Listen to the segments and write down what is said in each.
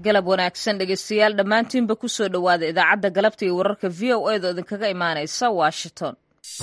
galab wanaagsan dhegeystayaal dhammaantiinba ku soo dhowaada idaacadda galabta iyo wararka v o edo idinkaga imaanaysa washington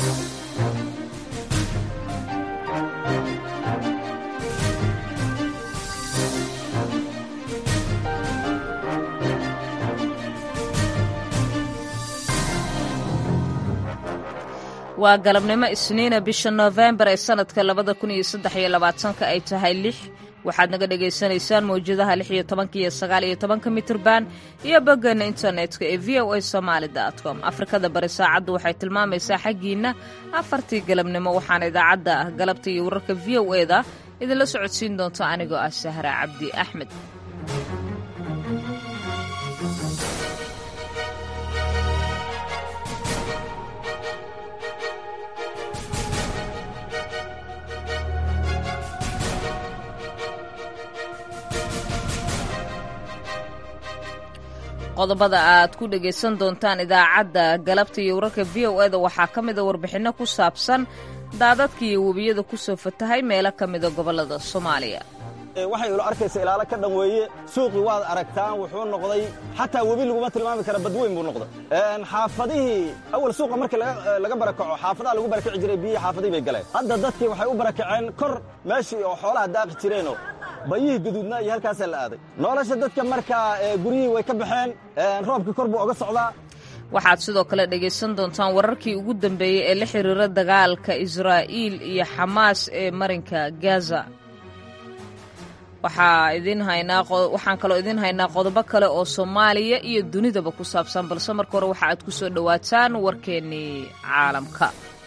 waa galabnimo isniina bisha noofembar ee sanadka labada kun iyo saddex iyo labaatanka ay tahay lix waxaad naga dhagaysanaysaan mawjadaha lix iyo tobanka iyo sagaal iyo tobanka mitirban iyo boggeena internetka ee v o a somaali com afrikada bari saacaddu waxay tilmaamaysaa xaggiinna afartii galabnimo waxaana idaacadda ah galabta iyo wararka v o e da idinla socodsiin doonta anigoo ah sahra cabdi axmed qodobada aad ku dhegaysan doontaan idaacadda galabta iyo wararka v o eda waxaa ka mida warbixinno ku saabsan daadadka iyo webiyada ku soo fatahay meelo ka mida gobollada soomaaliya waxay ilo arkaysa ilaalo ka dhan weeye suuqii waad aragtaan wuxuu noqday xataa webi laguma tilmaami kara badweyn buu noqday xaafadihii awal suuqa markii laga barakaco xaafadaha lagu barakaci jiray biyihii xaafadihii bay galeen hadda dadkii waxay u barakaceen kor meeshii oo xoolaha daaqi jireenoo bayihii guduudna iyo halkaasaa la aaday nolosha dadka markaa guryihii way ka baxeen roobkii kor buu oga socdaa waxaad sidoo kale dhegaysan doontaan wararkii ugu dambeeyey ee la xiriira dagaalka israa'iil iyo xamaas ee marinka gaza waxaa idin haynaa waxaan kaloo idiin haynaa qodobo kale oo soomaaliya iyo dunidaba ku saabsan balse marka hore waxa aad ku soo dhowaataan warkeennii caalamka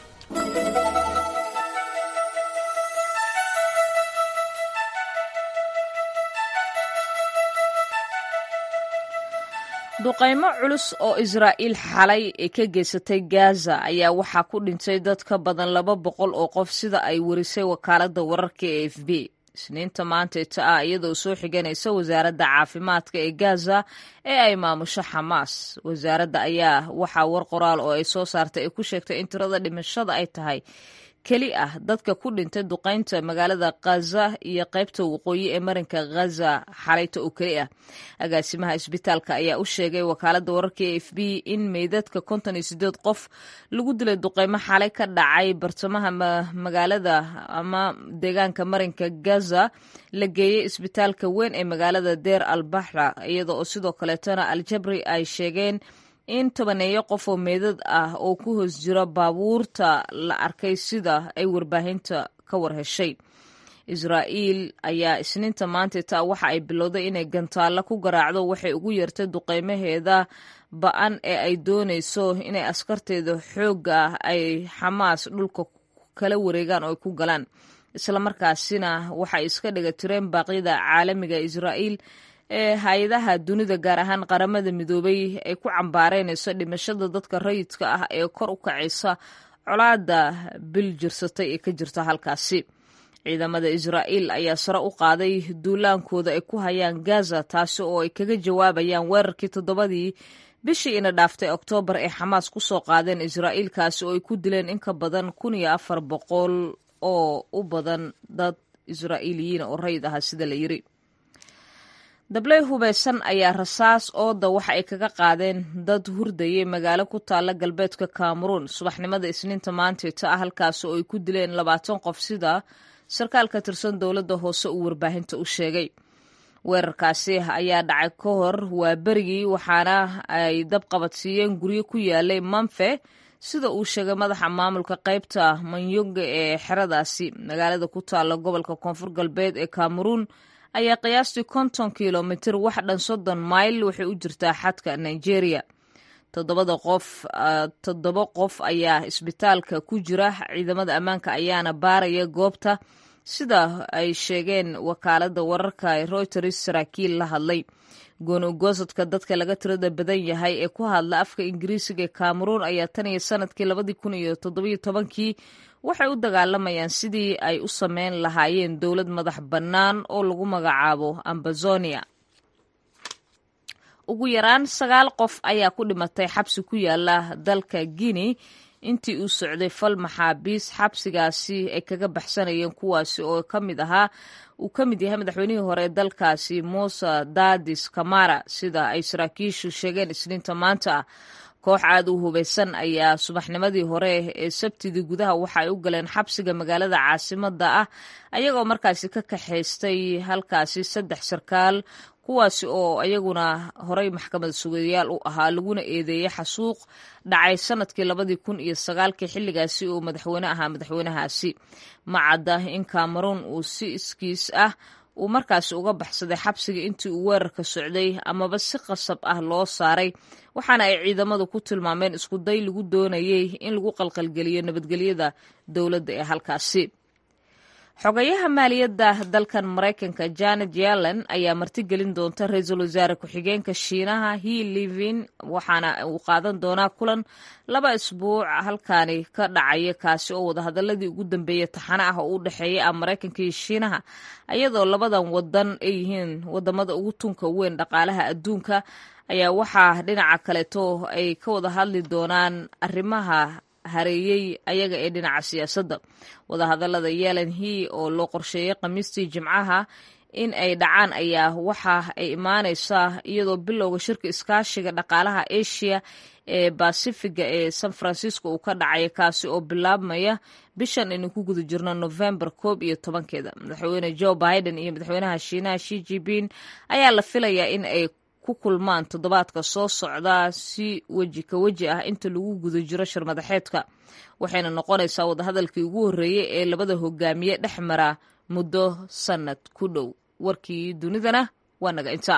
duqaymo culus oo israa'iil xalay ee ka geysatay gaza ayaa waxaa ku dhintay dad ka badan laba boqol oo qof sida ay warisay wakaaladda wararka ee f b isniinta maanteeta ah iyadoo soo xiganaysa wasaaradda caafimaadka ee gaza ee ay maamusho xamaas wasaaradda ayaa waxaa war qoraal oo ay soo saartay ay ku sheegtay in tirada dhimashada ay tahay keli ah dadka ku dhintay duqaynta magaalada khaza iyo qaybta waqooyi ee marinka khaza xalayta oo keli ah agaasimaha isbitaalka ayaa u sheegay wakaaladda wararka e f b in meydadka konton iyo sideed qof lagu dilay duqaymo xalay ka dhacay bartamaha magaalada ama deegaanka marinka gaza la geeyey isbitaalka weyn ee magaalada deer al baxra iyada oo sidoo kaleetana al-jabri ay sheegeen in tobaneeyo qof oo meedad ah oo ku hoos jira baabuurta la arkay sida ay warbaahinta ka war heshay israa'iil ayaa isniinta maanteeta waxa ay bilowday inay gantaallo ku garaacdo waxay ugu yeertay duqaymaheeda ba-an ee ay doonayso inay askarteeda xoogga ah ay xamaas dhulka kala wareegaan oo ay ku galaan islamarkaasina waxay iska dhiga tireen baaqyada caalamiga israa'iil ee hay-adaha dunida gaar ahaan qaramada midoobay ay ku cambaareynayso dhimashada dadka rayidka ah ee kor u kacaysa colaada bil jirsatay ee ka jirta halkaasi ciidamada israa'iil ayaa sare u qaaday duulaankooda ay ku hayaan gaza taasi oo ay kaga jawaabayaan weerarkii toddobadii bishii ina dhaaftay oktoobar ee xamaas ku soo qaadeen israa'iilkaasi oo ay ku dileen in ka badan kun iyo afar boqol oo u badan dad israa'iiliyiin oo rayid aha sida la yiri dabley hubaysan ayaa rasaas ooda waxa ay kaga qaadeen dad hurdayay magaalo ku taalla galbeedka kameruun subaxnimada isniinta maanteeta ah halkaas oo ay ku dileen labaatan qof sida sarkaal ka tirsan dowladda hoose uu warbaahinta u sheegay weerarkaasi ayaa dhacay ka hor waa berigii waxaana ay dab qabadsiiyeen guryo ku yaalay manfe sida uu sheegay madaxa maamulka qaybta manyonga ee xeradaasi magaalada ku taalla gobolka koonfur galbeed ee kameruun ayaa qiyaastii konton kilomitir wax dhan soddon mayl waxay u jirtaa xadka nigeria toddobada qof toddoba qof ayaa isbitaalka ku jira ciidamada ammaanka ayaana baaraya goobta sida ay sheegeen wakaaladda wararka reuters saraakiil la hadlay gooni-goosadka dadka laga tirada badan yahay ee ku hadla afka ingiriisiga ee kameruun ayaa tan iyo sanadkii labadii kun iyo toddobiyo tobankii waxay u dagaalamayaan sidii ay u sameyn lahaayeen dowlad madax bannaan oo lagu magacaabo ambazonia ugu yaraan sagaal qof ayaa ku dhimatay xabsi ku yaala dalka guinea intii uu socday fal maxaabiis xabsigaasi ay kaga baxsanayeen kuwaasi oo ka mid ahaa uu ka mid yahay madaxweynihii hore ee dalkaasi muuse dadis kamara sida ay saraakiishu sheegeen isniinta maanta ah koox aad u hubaysan ayaa subaxnimadii hore ee sabtidii gudaha waxa ay u galeen xabsiga magaalada caasimada ah ayagoo markaasi ka kaxaystay halkaasi saddex sarkaal kuwaasi oo ayaguna horey maxkamad sugayaal u ahaa laguna eedeeyey xasuuq dhacay sanadkii labadii kun iyo sagaalkii xilligaasi uu madaxweyne ahaa madaxweynahaasi ma cadda in cameroon uu si iskiis ah uu markaasi uga baxsaday xabsiga intii uu weerarka socday amaba si qasab ah loo saaray waxaana ay ciidamadu ku tilmaameen isku day lagu doonayey in lagu qalqalgeliyo nabadgelyada dowladda ee halkaasi xogayaha maaliyadda dalkan maraykanka janet yellen ayaa martigelin doonta ra-iisul wasaare ku-xigeenka shiinaha he livin waxaana uu qaadan doonaa kulan laba isbuuc halkaani ka dhacaya kaasi oo wadahadaladii ugu dambeeyey taxane ah oo u dhexeeya ah maraykanka iyo shiinaha iyadoo labadan wadan ay yihiin wadamada ugu tunka weyn dhaqaalaha adduunka ayaa waxaa dhinaca kaleeto ay ka wada hadli doonaan arrimaha hareeyey ayaga ee dhinaca siyaasadda wadahadalada yelan he oo loo qorsheeyey khamiistii jimcaha in ay dhacaan ayaa waxa ay imaaneysaa iyadoo bilowga shirka iskaashiga dhaqaalaha asia ee basifiga ee san francisco uu ka dhacaya kaasi oo bilaabmaya bishan aynu ku guda jirno november koob iyo tobankeeda madaxweyne joe biden iyo madaxweynaha shiinaha shi jipin ayaa la filayaa in ay ku kulmaan toddobaadka soo socda si weji ka weji ah inta lagu guda jiro shir madaxeedka waxayna noqonaysaa wadahadalkii ugu horreeyey ee labada hogaamiye dhex mara muddo sannad ku dhow warkii dunidana waa naga intaa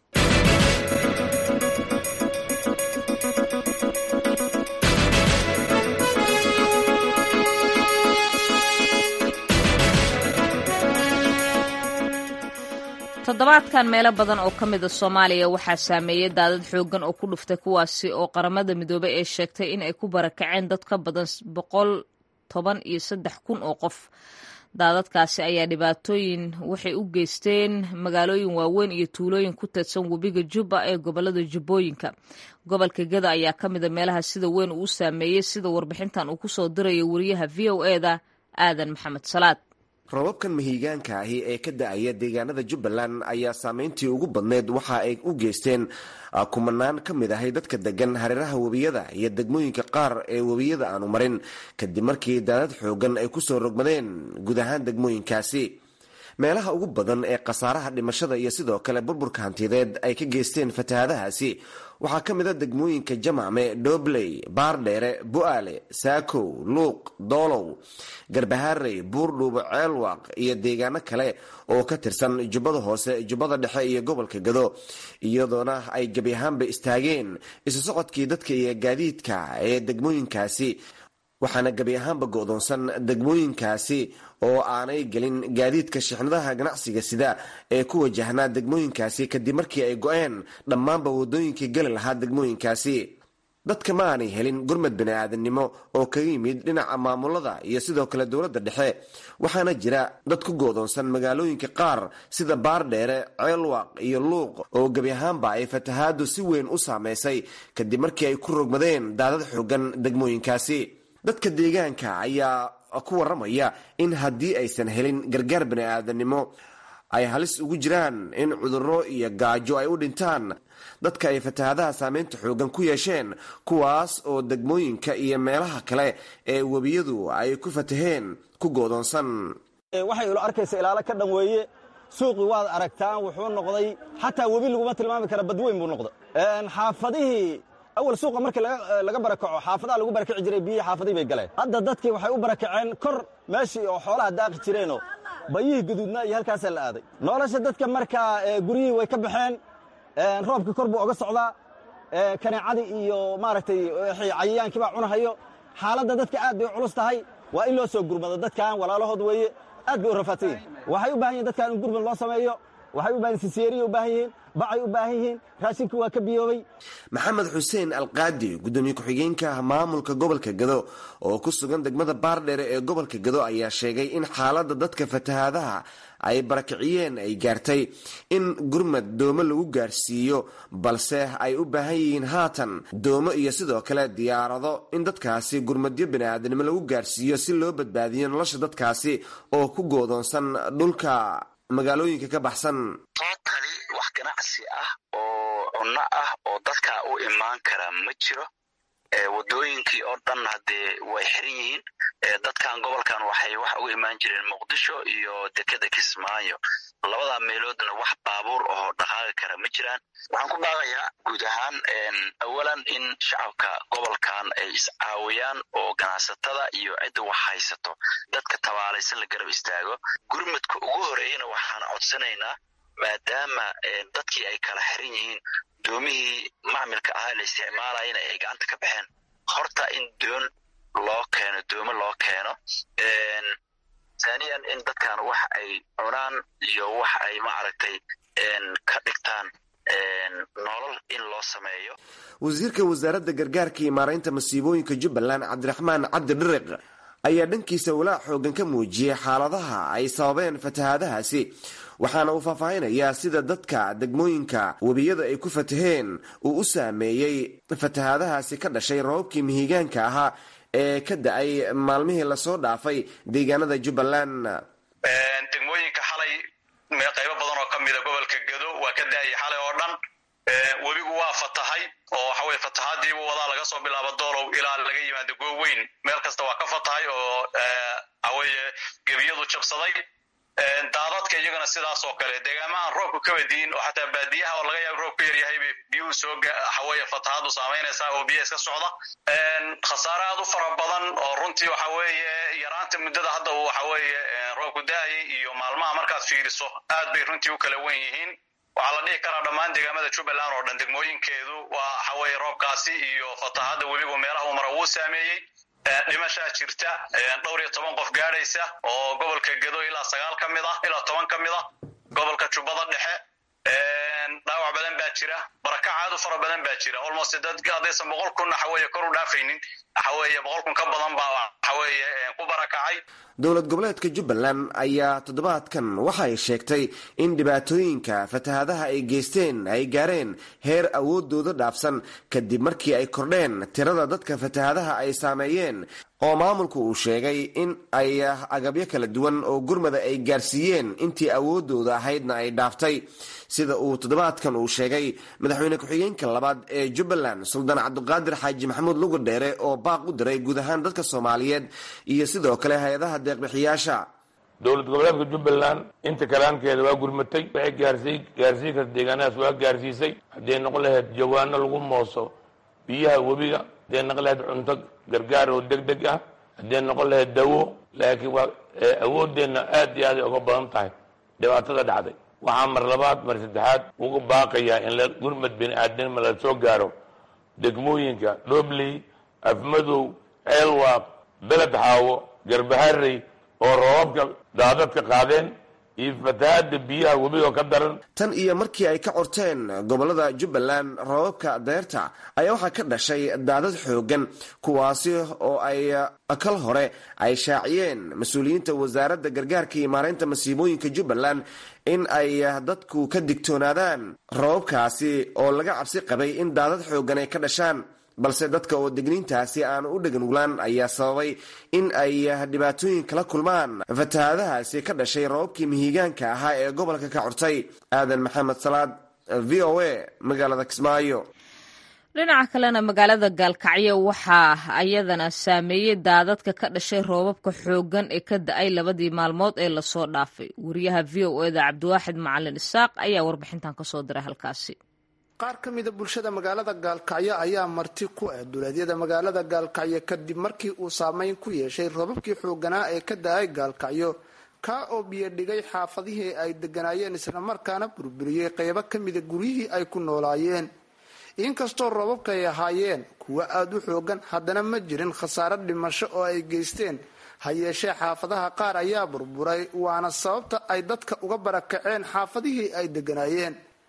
toddobaadkan meelo badan oo ka mida soomaaliya waxaa saameeyey daadad xooggan oo ku dhuftay kuwaasi oo qaramada midoobey ee sheegtay in ay ku barakaceen dad ka badan boqol toban iyo saddex kun oo qof daadadkaasi ayaa dhibaatooyin waxay u geysteen magaalooyin waaweyn iyo tuulooyin ku teedsan webiga jubba ee gobolada jubbooyinka gobolka geda ayaa ka mida meelaha sida weyn uu saameeyey sida warbixintan uu kusoo diraya wariyaha v o eda aadan maxamed salaad robabkan mahiigaanka ahi ee ka da-aya deegaanada jubbaland ayaa saameyntii ugu badneyd waxa ay u geysteen kumanaan ka mid ahay dadka degan hareeraha webiyada iyo degmooyinka qaar ee webiyada aanu marin kadib markii daadad xoogan ay kusoo rogmadeen guud ahaan degmooyinkaasi meelaha ugu badan ee khasaaraha dhimashada iyo sidoo kale burburka hantideed ay ka geysteen fatahaadahaasi waxaa ka mid a degmooyinka jamacme dhobley baardheere bu-aale saakow luuq doolow garbaharey buurdhuubo ceelwaaq iyo deegaano kale oo ka tirsan jubbada hoose jubbada dhexe iyo gobolka gado iyadoona ay gebi ahaanba istaageen isu socodkii dadka iyo gaadiidka ee degmooyinkaasi waxaana gebi ahaanba go-doonsan degmooyinkaasi oo aanay gelin gaadiidka shixnadaha ganacsiga sida ee ku wajahnaa degmooyinkaasi kadib markii ay go-een dhammaanba wadooyinkii geli lahaa degmooyinkaasi dadka ma aanay helin gurmad bani-aadamnimo oo kaga yimid dhinaca maamulada iyo sidoo kale dowladda dhexe waxaana jira dad ku go-doonsan magaalooyinka qaar sida baardheere ceelwaaq iyo luuq oo gebi ahaanba ay fatahaadu si weyn u saameysay kadib markii ay ku rogmadeen daadad xoogan degmooyinkaasi dadka deegaanka ayaa ku waramaya in haddii aysan helin gargaar bani-aadanimo ay halis ugu jiraan in cudurro iyo gaajo ay u dhintaan dadka ay fatahaadaha saameynta xoogan ku yeesheen kuwaas oo degmooyinka iyo meelaha kale ee webiyadu ay ku fataheen ku goodoonsan waxay ilo arkaysa ilaalo ka dhan weeye suuqii waad aragtaan wuxuu noqday xataa webi laguma tilmaami kara badweyn buu noqday xaafadihii awal suuqa markii laga barakaco xaafadaha lagu barakaci jiray biyihii xaafadihii bay galeen hadda dadkii waxay u barakaceen kor meeshii oo xoolaha daaqi jireenoo bayihii guduudnaa iyo halkaasaa la aaday nolosha dadka markaa guryihii way ka baxeen roobkii kor buu oga socdaa kaneecadii iyo maaragtay cayayaankii baa cunahayo xaaladda dadka aad bay u culus tahay waa in loo soo gurmado dadkan walaalahood weeye aad bay u rafaadsan yihin waxay u bahan yihin dadkan in gurmad loo sameeyo waxay u bahan yihin sisyeeriya u baahan yihiin bacay u baahan yihiin raashinkii waa ka biyoobay maxamed xuseen alqaadi gudoomiye ku-xigeenka maamulka gobolka gado oo ku sugan degmada baardheere ee gobolka gado ayaa sheegay in xaaladda dadka fatahaadaha ay barakiciyeen ay gaartay in gurmad doomo lagu gaarsiiyo balse ay u baahan yihiin haatan doomo iyo sidoo kale diyaarado in dadkaasi gurmadyo bini'aadanimo lagu gaarsiiyo si loo badbaadiyo nolosha dadkaasi oo ku goodoonsan dhulka magaalooyinka ka baxsan tootali wax ganacsi ah oo cunno ah oo dadka u imaan kara ma jiro wadooyinkii oo dhan haddee way xiran yihiin dadkan gobolkan waxay wax uga imaan jireen muqdisho iyo dekeda kismaayo labada meeloodna wax baabuur oo dhaqaaqi kara ma jiraan waxaan ku baaqayaa guud ahaan awalan in shacabka gobolkan ay iscaawiyaan oo ganacsatada iyo cidda wax haysato dadka tabaalaysan la garab istaago gurmadka ugu horeeyana waxaan codsanaynaa maadaama dadkii ay kala xiran yihiin doomihii macmilka ahaa la isticmaalayana ay gacanta ka baxeen horta in doon loo keeno doomo loo keeno thaniyan in dadkan wax ay cunaan iyo wax ay maaragtay ka dhigtaan nolol in loo sameeyo wasiirka wasaaradda gargaarka iyo maaraynta masiibooyinka jubbaland cabdiraxmaan cabdi dhiriq ayaa dhankiisa walaac xoogan ka muujiyey xaaladaha ay sababeen fatahaadahaasi waxaana uu faahfaahinayaa sida dadka degmooyinka webiyada ay ku fataheen uu u saameeyey fatahaadahaasi ka dhashay roobabkii mihigaanka ahaa ee ka da-ay maalmihii lasoo dhaafay deegaanada jubbaland degmooyinka xalay qaybo badan oo ka mida gobolka gado waa ka da-ayay xalay oo dhan webigu waa fatahay oo waxa weye fatahaadiibu wadaa laga soo bilaabo doolow ilaa laga yimaado gooweyn meel kasta waa ka fatahay oo waxaweye gebiyadu jabsaday daadadka iyagana sidaas oo kale deegaamahan roobku ka wadiin oo xataa baadiyaha oo laga yaabo roob ku yaryahay bay biyuhu soo waxaweye fatahaadu saamaynaysaa oo biyaha iska socda khasaare aad u fara badan oo runtii waxa weeye yaraanta muddada hadda uu waxa weeye roobku da-ayay iyo maalmaha markaad fiiriso aad bay runtii u kala wen yihiin waxaa la dhihi karaa dhammaan deegaamada jubbaland oo dhan degmooyinkeedu waa waxaweye roobkaasi iyo fatahada webigu meelaha uu mara wuu saameeyey dhimashaa jirta dhowr iyo toban qof gaadhaysa oo gobolka gado ilaa sagaal ka mid ah ilaa toban ka mid ah gobolka jubbada dhexe dhaawac badan baa jira barakac aad u fara badan baa jira almost dad haddaysan boqol kun waxaweye kor u dhaafaynin waxaweye boqol kun ka badan baa waxaweye ku barakacay dowlad goboleedka jubbaland ayaa toddobaadkan waxay sheegtay in dhibaatooyinka fatahaadaha ay geysteen ay gaareen heer awoodooda dhaafsan kadib markii ay kordheen tirada dadka fatahaadaha ay saameeyeen oo maamulku uu sheegay in ay agabyo kala duwan oo gurmada ay gaarsiiyeen intii awoodooda ahaydna ay dhaaftay sida uu toddobaadkan uu sheegay madaxweyne ku-xigeenka labaad ee jubbaland suldaan cabdiqaadir xaaji maxamuud lugu dheere oo baaq u diray guud ahaan dadka soomaaliyeed iyo sidoo kale hay-adaha deeqbixiyaasha dowlad goboleedka jubbaland inta kalaankeeda waa gurmatay waxay gaarsiy gaarsiin karta deegaanadaas waa gaarsiisay hadday noqon lahayd jawaano lagu mooso biyaha webiga hadday noqon lahayd cunto gargaar oo deg deg ah hadday noqon lahayd dawo laakiin waa awoodeenna aad iyo aaday uga badan tahay dhibaatada dhacday waxaa mar labaad mar saddexaad uga baaqayaa in la gurmad bini aadnima la soo gaaro degmooyinka dhobley afmadow ceelwaaq beled xaawo garbaharey oo roobabka daadadka qaadeen iyo fatahaada biyaha webigo ka daran tan iyo markii ay ka corteen gobolada jubbaland roobabka deerta ayaa waxaa ka dhashay daadad xoogan kuwaasi oo ay kal hore ay shaaciyeen mas-uuliyiinta wasaaradda gargaarka iyo maaraynta masiibooyinka jubbaland in ay dadku ka digtoonaadaan roobabkaasi oo laga cabsi qabay in daadad xoogan ay ka dhashaan balse dadka oo degniintaasi aan u dheganuglaan ayaa sababay in ay dhibaatooyin kala kulmaan fatahaadahaasi ka dhashay roobabkii mihigaanka ahaa ee gobolka ka cortay aadan maxamed salaad v o a magaalada kismaayo dhinaca kalena magaalada gaalkacyo waxaa ayadana saameeyey daadadka ka dhashay roobabka xooggan ee ka da-ay labadii maalmood ee lasoo dhaafay wariyaha v o eda cabdiwaaxid macalin isaaq ayaa warbixintan kasoo diray halkaasi qaar ka mida bulshada magaalada gaalkacyo ayaa marti ku ah duleedyada magaalada gaalkacyo kadib markii uu saameyn ku yeeshay roobabkii xooganaa ee ka da-ay gaalkacyo kaa oo biyo dhigay xaafadihii ay deganaayeen islamarkaana burburiyey qeybo ka mida guryihii ay ku noolaayeen inkastoo roobabka ay ahaayeen kuwo aada u xoogan haddana ma jirin khasaaro dhimasho oo ay geysteen ha yeeshee xaafadaha qaar ayaa burburay waana sababta ay dadka uga barakaceen xaafadihii ay deganaayeen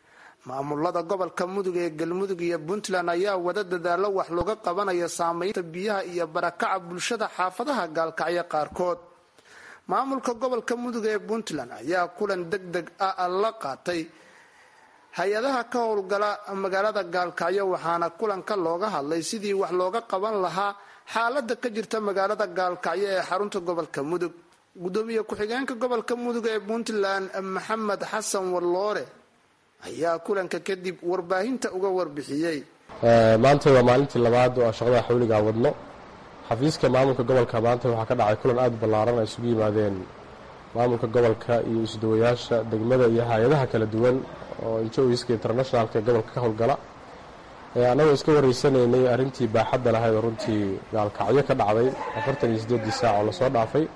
maamulada gobolka mudug ee galmudug iyo puntland ayaa wada dadaalo wax looga qabanaya saameynta biyaha iyo barakaca bulshada xaafadaha gaalkacyo qaarkood maamulka gobolka mudug ee puntland ayaa kulan deg deg ah la qaatay hay-adaha ka howlgala magaalada gaalkacyo waxaana kulanka looga hadlay sidii wax looga qaban lahaa xaalada ka jirta magaalada gaalkacyo ee xarunta gobolka mudug gudoomiye ku-xigeenka gobolka mudug ee puntland maxamed xasan warloore ayaa kulanka kadib warbaahinta uga warbixiyey maanta waa maalintii labaad oo shaqada xawligaa wadno xafiiska maamulka gobolka maanta waxaa ka dhacay kulan aada ballaaran ay isugu yimaadeen maamulka gobolka iyo isdawayaasha degmada iyo hay-adaha kala duwan oo injoiska internationalka ee gobolka ka howlgala annagoo iska wareysanaynay arrintii baaxadda lahayd oo runtii gaalkacyo ka dhacday afartan iyo siddeedii saac oo lasoo dhaafay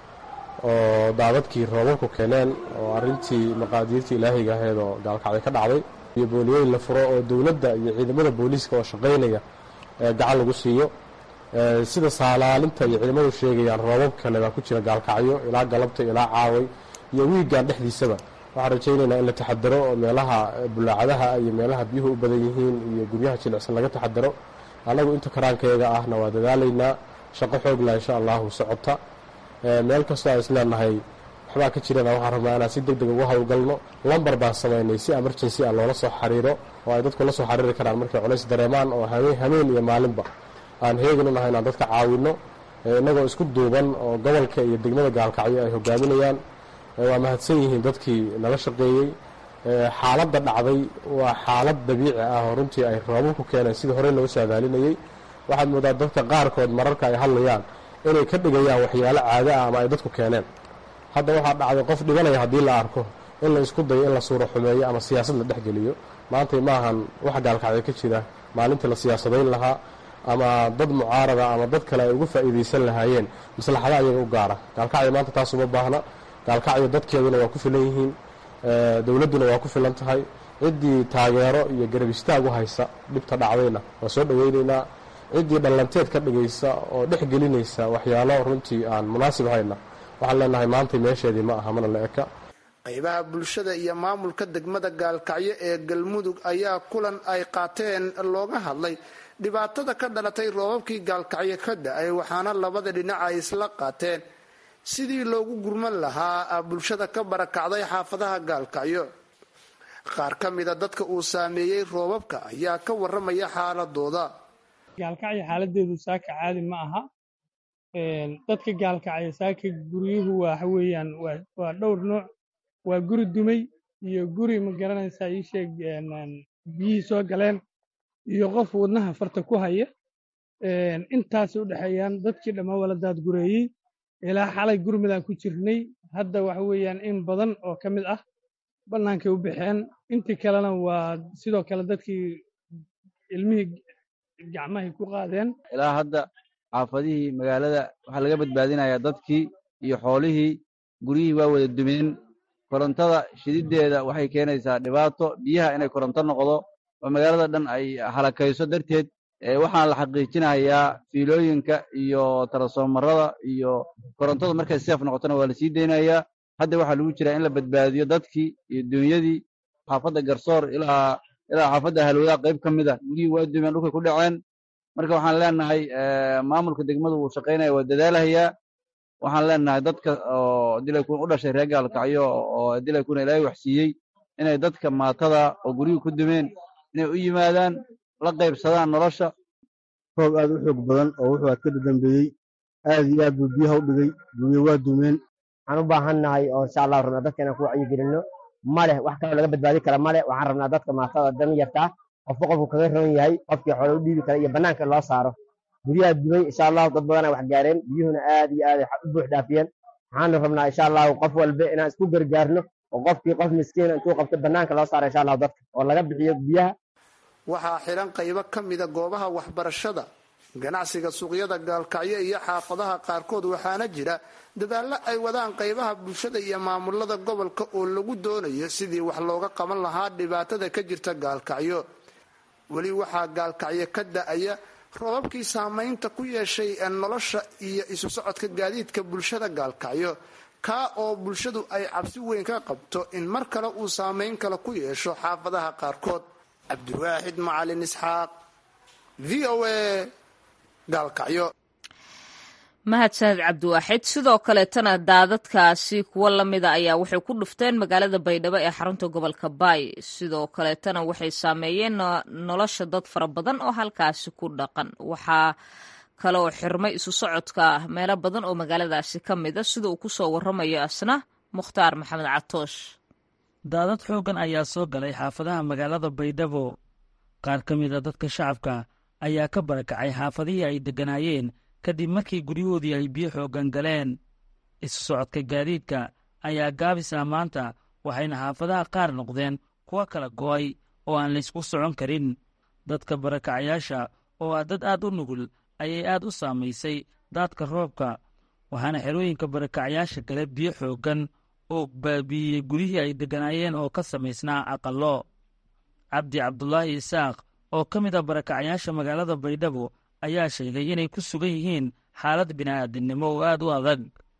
oo daadadkii roobabku keeneen oo arrintii maqaadiirtii ilaahiga ahayd oo gaalkacyo ka dhacday iyo booliyeyn la furo oo dowladda iyo ciidamada booliiska oo shaqaynaya gacan lagu siiyo sida saalaalinta iyo ciidamadu sheegayaan roobab kale baa ku jira gaalkacyo ilaa galabta ilaa caaway iyo wiigan dhexdiisaba waxaan rajaynaynaa in la taxadaro oo meelaha bulaacadaha iyo meelaha biyuhu u badan yihiin iyo guryaha jilicsan laga taxadaro annagu inta karaankeega ahna waa dadaalaynaa shaqo xoogla insha allahu socota meel kastoo aan isleenahay waxbaa ka jirana waxaan rabnaa inaan si deg deg uga howlgalno lambar baan samaynay si emergency ah loola soo xiriiro oo ay dadku la soo xiriiri karaan markay culays dareemaan oo hameen iyo maalinba aan heegan u nahay inaan dadka caawinno innagoo isku duuban oo gobolka iyo degmada gaalkacyo ay hogaaminayaan waa mahadsan yihiin dadkii nala shaqeeyey xaaladda dhacday waa xaalad dabiici ah oo runtii ay roobab ku keeneen sidii horey loo saadaalinayey waxaad moodaa dadka qaarkood mararka ay hadlayaan inay ka dhigayaan waxyaalo caado ah ama ay dadku keeneen hadda waxaa dhacday qof dhibanaya haddii la arko in la isku dayo in la suuro xumeeyo ama siyaasad la dhexgeliyo maantay maahan wax gaalkacyo ka jira maalintii la siyaasadayn lahaa ama dad mucaarada ama dad kale ay uga faa'iidaysan lahaayeen maslaxada ayaga u gaara gaalkacyo maanta taas uma baahna gaalkacyo dadkeeduna waa ku filan yihiin dowladduna waa ku filan tahay ciddii taageero iyo garab istaag u haysa dhibta dhacdayna waa soo dhoweynaynaa ciddii dhallanteed ka dhigaysa oo dhex gelinaysa waxyaalo runtii aan munaasib hayna waxaan leenahay maantay meesheedii ma aha mana la eka qaybaha bulshada iyo maamulka degmada gaalkacyo ee galmudug ayaa kulan ay qaateen looga hadlay dhibaatada ka dhalatay roobabkii gaalkacyo ka da-ay waxaana labada dhinac ay isla qaateen sidii loogu gurman lahaa bulshada ka barakacday xaafadaha gaalkacyo qaar ka mida dadka uu saameeyey roobabka ayaa ka waramaya xaaladooda gaalkacyo xaaladeedu saaka caadi ma aha dadka gaalkacyo saaka guryuhu waxa weeyaan waa dhowr nooc waa guri dumay iyo guri ma garanaysaa ii sheeg biyihii soo galeen iyo qof wadnaha farta ku haya intaasay u dhexeeyaan dadkii dhammaa wala daadgureeyey ilaa xalay gurmidaan ku jirnay hadda waxa weeyaan in badan oo ka mid ah bannaankay u baxeen intii kalena waa sidoo kale dadkii ilmihii gacmahay ku qaadeen ilaa hadda xaafadihii magaalada waxaa laga badbaadinayaa dadkii iyo xoolihii guryihii waa wada dumeen korontada shididdeeda waxay keenaysaa dhibaato biyaha inay koronto noqdo oo magaalada dhan ay halakayso darteed waxaan la xaqiijinayaa fiilooyinka iyo tarasoomarada iyo korontada markay seef noqotona waa la sii deynayaa hadda waxaa lagu jiraa in la badbaadiyo dadkii iyo duunyadii xaafadda garsoor ilaa ilaa xaafadda halwadaha qayb ka mid a guryihii waa dumeen dhulkay ku dhaceen marka waxaan leenahay maamulka degmadu wuu shaqaynaya waa dadaalahayaa waxaan leenahay dadka oo dilaykun u dhashay reer gaalkacyo oo dilaykuna ilaahay waxsiiyey inay dadka maatada oo guryihii ku dumeen inay u yimaadaan la qaybsadaan nolosha roob aad u xoog badan oo wuxuu aad ka dadambeeyey aad iyo aad buu biyaha u dhigay guryo waa dumeen waxaan u baahannahay oo insha allah rabnaa dadka inaan ku wacyigelinno maleh wax kaloo laga badbaadi kara male waxaan rabnaa dadka maatada dan yartaa qofka qofku kaga roon yahay qofkii xoole u dhiibi kara iyo bannaanka loo saaro guryaha dumay insha allahu dad badanaa wax gaareen biyuhuna aad iyo aad u buux dhaafiyeen waxaanu rabnaa insha allahu qof walba inaan isku gargaarno oo qofkii qof miskiina intuu qabto bannaanka loo saaro insha allahu dadka oo laga bixiyo biyaha waxaa xiran qaybo ka mida goobaha waxbarashada ganacsiga suuqyada gaalkacyo iyo xaafadaha qaarkood waxaana jira dadaallo ay wadaan qaybaha bulshada iyo maamulada gobolka oo lagu doonayo sidii wax looga qaban lahaa dhibaatada ka jirta gaalkacyo weli waxaa gaalkacyo ka da-aya roobabkii saamaynta ku yeeshay nolosha iyo isu socodka gaadiidka bulshada gaalkacyo kaa oo bulshadu ay cabsi weyn ka qabto in mar kale uu saameyn kale ku yeesho xaafadaha qaarkood cabdiwaaxid macalin isxaaq v o a gaalkacyo mahadsaned cabdiwaaxid sidoo kaleetana daadadkaasi kuwo lamida ayaa waxay ku dhufteen magaalada baydhabo ee xarunta gobolka baay sidoo kaleetana waxay saameeyeen nolosha dad fara badan oo halkaasi ku dhaqan waxaa kaleoo xirmay isu socodka meelo badan oo magaaladaasi ka mida sida uu kusoo waramayo asna mukhtaar maxamed catoosh daadad xooggan ayaa soo galay xaafadaha magaalada baydhabo qaar ka mid a dadka shacabka ayaa ka barakacay xaafadihii ay degganaayeen kadib markii guryahoodii ay biyo xooggan galeen isu socodka gaadiidka ayaa gaabisa maanta waxayna xaafadaha qaar noqdeen kuwa kala go'ay oo aan laysku socon karin dadka barakacayaasha oo ah dad aad u nugul ayay aad u saamaysay daadka roobka waxaana xerooyinka barakacayaasha kale biyo xooggan oo baabiiyey guryihii ay degganaayeen oo ka samaysnaa aqallo cabdi cabdulaahi isaaq oo ka mid a barakacayaasha magaalada baydhabo ayaa sheegay inay ku sugan yihiin xaalad bini'aadinimo oo aad u adag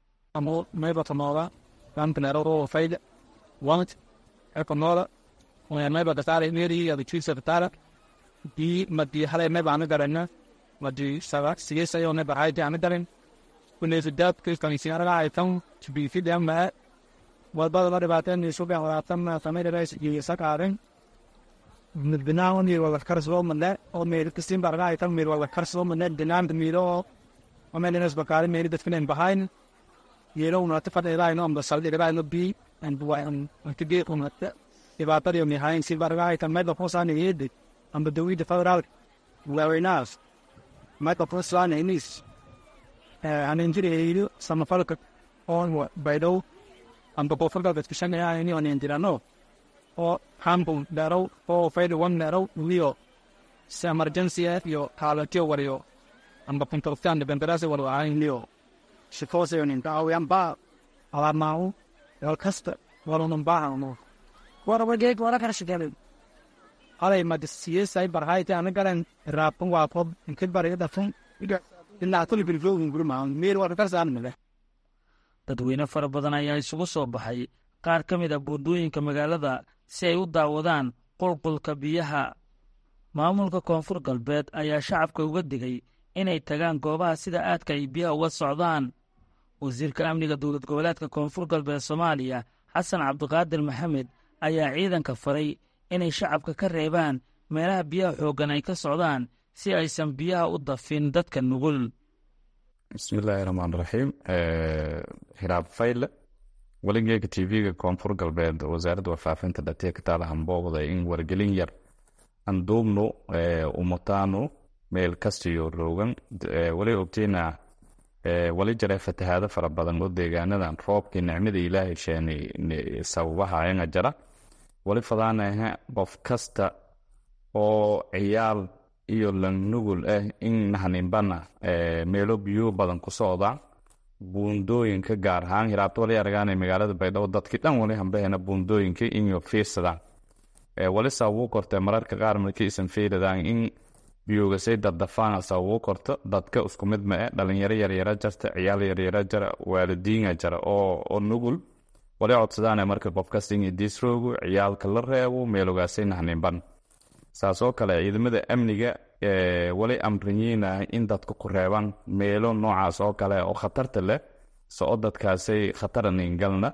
wadbadaba dhibaateen sugan walaatan samaynays iyo sakaaren midbinaan mir wala karsoo oo meel kastin barga ay tan mir wala karsoo mane dinaan miro oo meel inas bakari meel dadkan behind yelo una ta fadhi ilaa ino ambasal ilaa ino bi and wa an tige una ta dhibaatada iyo mihayn si barga ay tan meel fosan yede amba dawi de federal very nice meel fosan inis an injiri samafalka on baydo amba bofarka dadkashanaya ini on indirano oo hambun dharow oo fayda wan dharow liyo si emergency iyo kaalatiyo wariyo amba puntortan de benderase waro ain liyo shikose yonin dawo yamba alamau yol kasta waro non baha no waro wage wara kara shigale alay ma disiyesay barhayti ana garan rapun wa pop inkid bariga dafun ila tuli bil flowing gurma mir wara karsan mele dadweyne fara badan ayaa isugu soo baxay qaar ka mid a buundooyinka magaalada si ay u daawadaan qulqulka biyaha maamulka koonfur galbeed ayaa shacabka uga digay inay tagaan goobaha sida aadka ay biyaha uga socdaan wasiirka amniga dowlad goboleedka koonfur galbeed soomaaliya xasan cabdiqaadir maxamed ayaa ciidanka faray inay shacabka ka reebaan meelaha biyaha xooggan ay ka socdaan si aysan biyaha u dafin dadka nugul bismillaahi raxmaan raxiim hiraab fayle weligeega tv-ga koonfur galbeed wasaaradda warfaafinta dhatiya ka taala hambooqda in wargelin yar anduubnu umataanu meel kastiyo roogan wali ogteyna wali jare fatahaado fara badan oo deegaanadan roobkii nicmada ilaahay sheeni sababahaayanga jara wali fadaanaha qof kasta oo ciyaal iyo langnugul ah in nahaninbana meelo biyo badan ku socda buundooyinka gaar ahaan hiraabto wali aragaana magaalada baydhabo dadkii dhan wali hambahena buundooyinka inyo fiirsadaan wali sababuu korte mararka qaar markii isan fiiradaan in biyoogasay daddafaan sababuu korto dadka isku mid ma e dhalinyaro yaryara jarta ciyaal yaryara jara waalidiina jara oo nugul wali codsadaana marka qofkasta in disroogu ciyaalka la reebo meelogaasay nahaninban saasoo kale ciidamada amniga wali amriyiinah in dadka ku reebaan meelo noocaas oo kale oo khatarta leh soo dadkaasay khataraningalna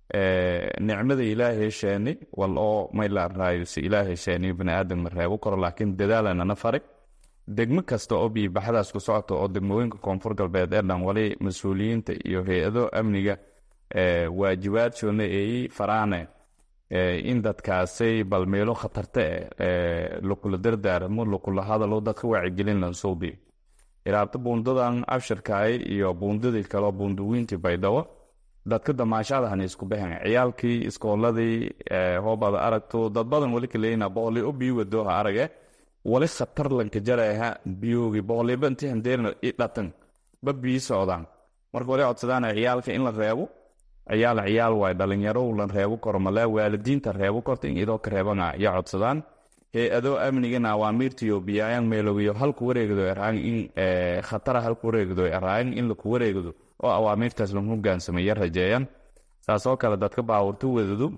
nicmada ilaahay sheeni wal oo mayla raayo si ilaahay sheeni baniaadam ma reebo karo laakiin dadaalanana fari degmo kasta oo biibaxadaas ku socota oo degmooyinka koonfur galbeed ee dhan wali mas-uuliyiinta iyo hay-ado amniga waajibaadsoona eeyi faraane in dadkaasay bal meelo khatarta eh lukula dardaaramo lukula hadalo dadka wacigelin lansuubi iraabta buundadan abshirkaay iyo buundadii kaleo buundawiintii baydhabo dadka damaashadahan isku baxen ciyaalkii iskooladii hoobada aragto dad badan wali kaleyna boqoli o biyo wadooha arage wali khatar lanka jaraha biyoogi boqoliba intii handeerna i dhatan ba biyi socdaan marka wali codsadaana ciyaalka in la reebo ciyaal ciyaal waay dhalinyaro lan reebo karo male waalidiinta reebo korta in idoo ka reebana iyo codsadaan hay-ado amnigana awaamiirtiyo biyaayan meelogiyo halku wareegdo eraan in khatara halku wareegdo eraan in laku wareegdo oo awaamiirtaas lagu hogaansameeya rajeeyaan saasoo kale dadka baawurta wadadu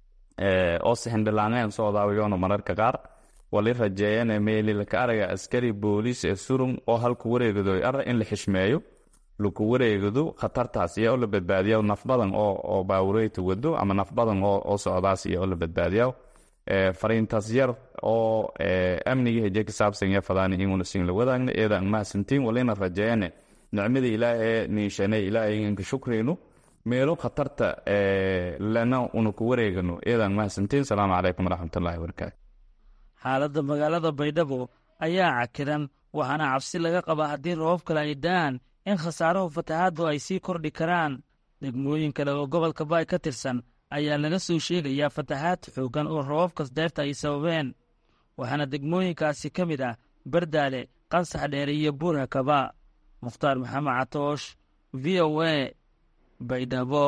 oo sixindhilaaneen socdaawiyoona mararka qaar wali rajeeyane meelilaka araga askari booliis ee surum oo halku wareegado ara in la xishmeeyo laku wareegado khatartaas iyo oo la badbaadiya naf badan oo baawureyta wado ama naf badan oo socdaas iyo oo la badbaadiya fariintaas yar oo amniga heje ka saabsan ya fadaani inguna sin la wadaagna eedan mahadsantiin walina rajeeyane nicmada ilaahay niishanay ilaahay inka shukrayno meelo khatarta lana una ku wareegano eedan mahadsantiin salaamu calaykum waraxmatullaahi wabarakaatu xaaladda magaalada baydhabo ayaa cakiran waxaana cabsi laga qabaa haddii roobab kale ay da'aan in khasaarahu fatahaaddu ay sii kordhi karaan degmooyin kale oo gobolka baay ka tirsan ayaa laga soo sheegayaa fatahaad xooggan oo roobabkas deefta ay sababeen waxaana degmooyinkaasi ka mid ah bardaale qansax dheere iyo buurhakaba mukhtaar maxamed catoosh v o a baydhabo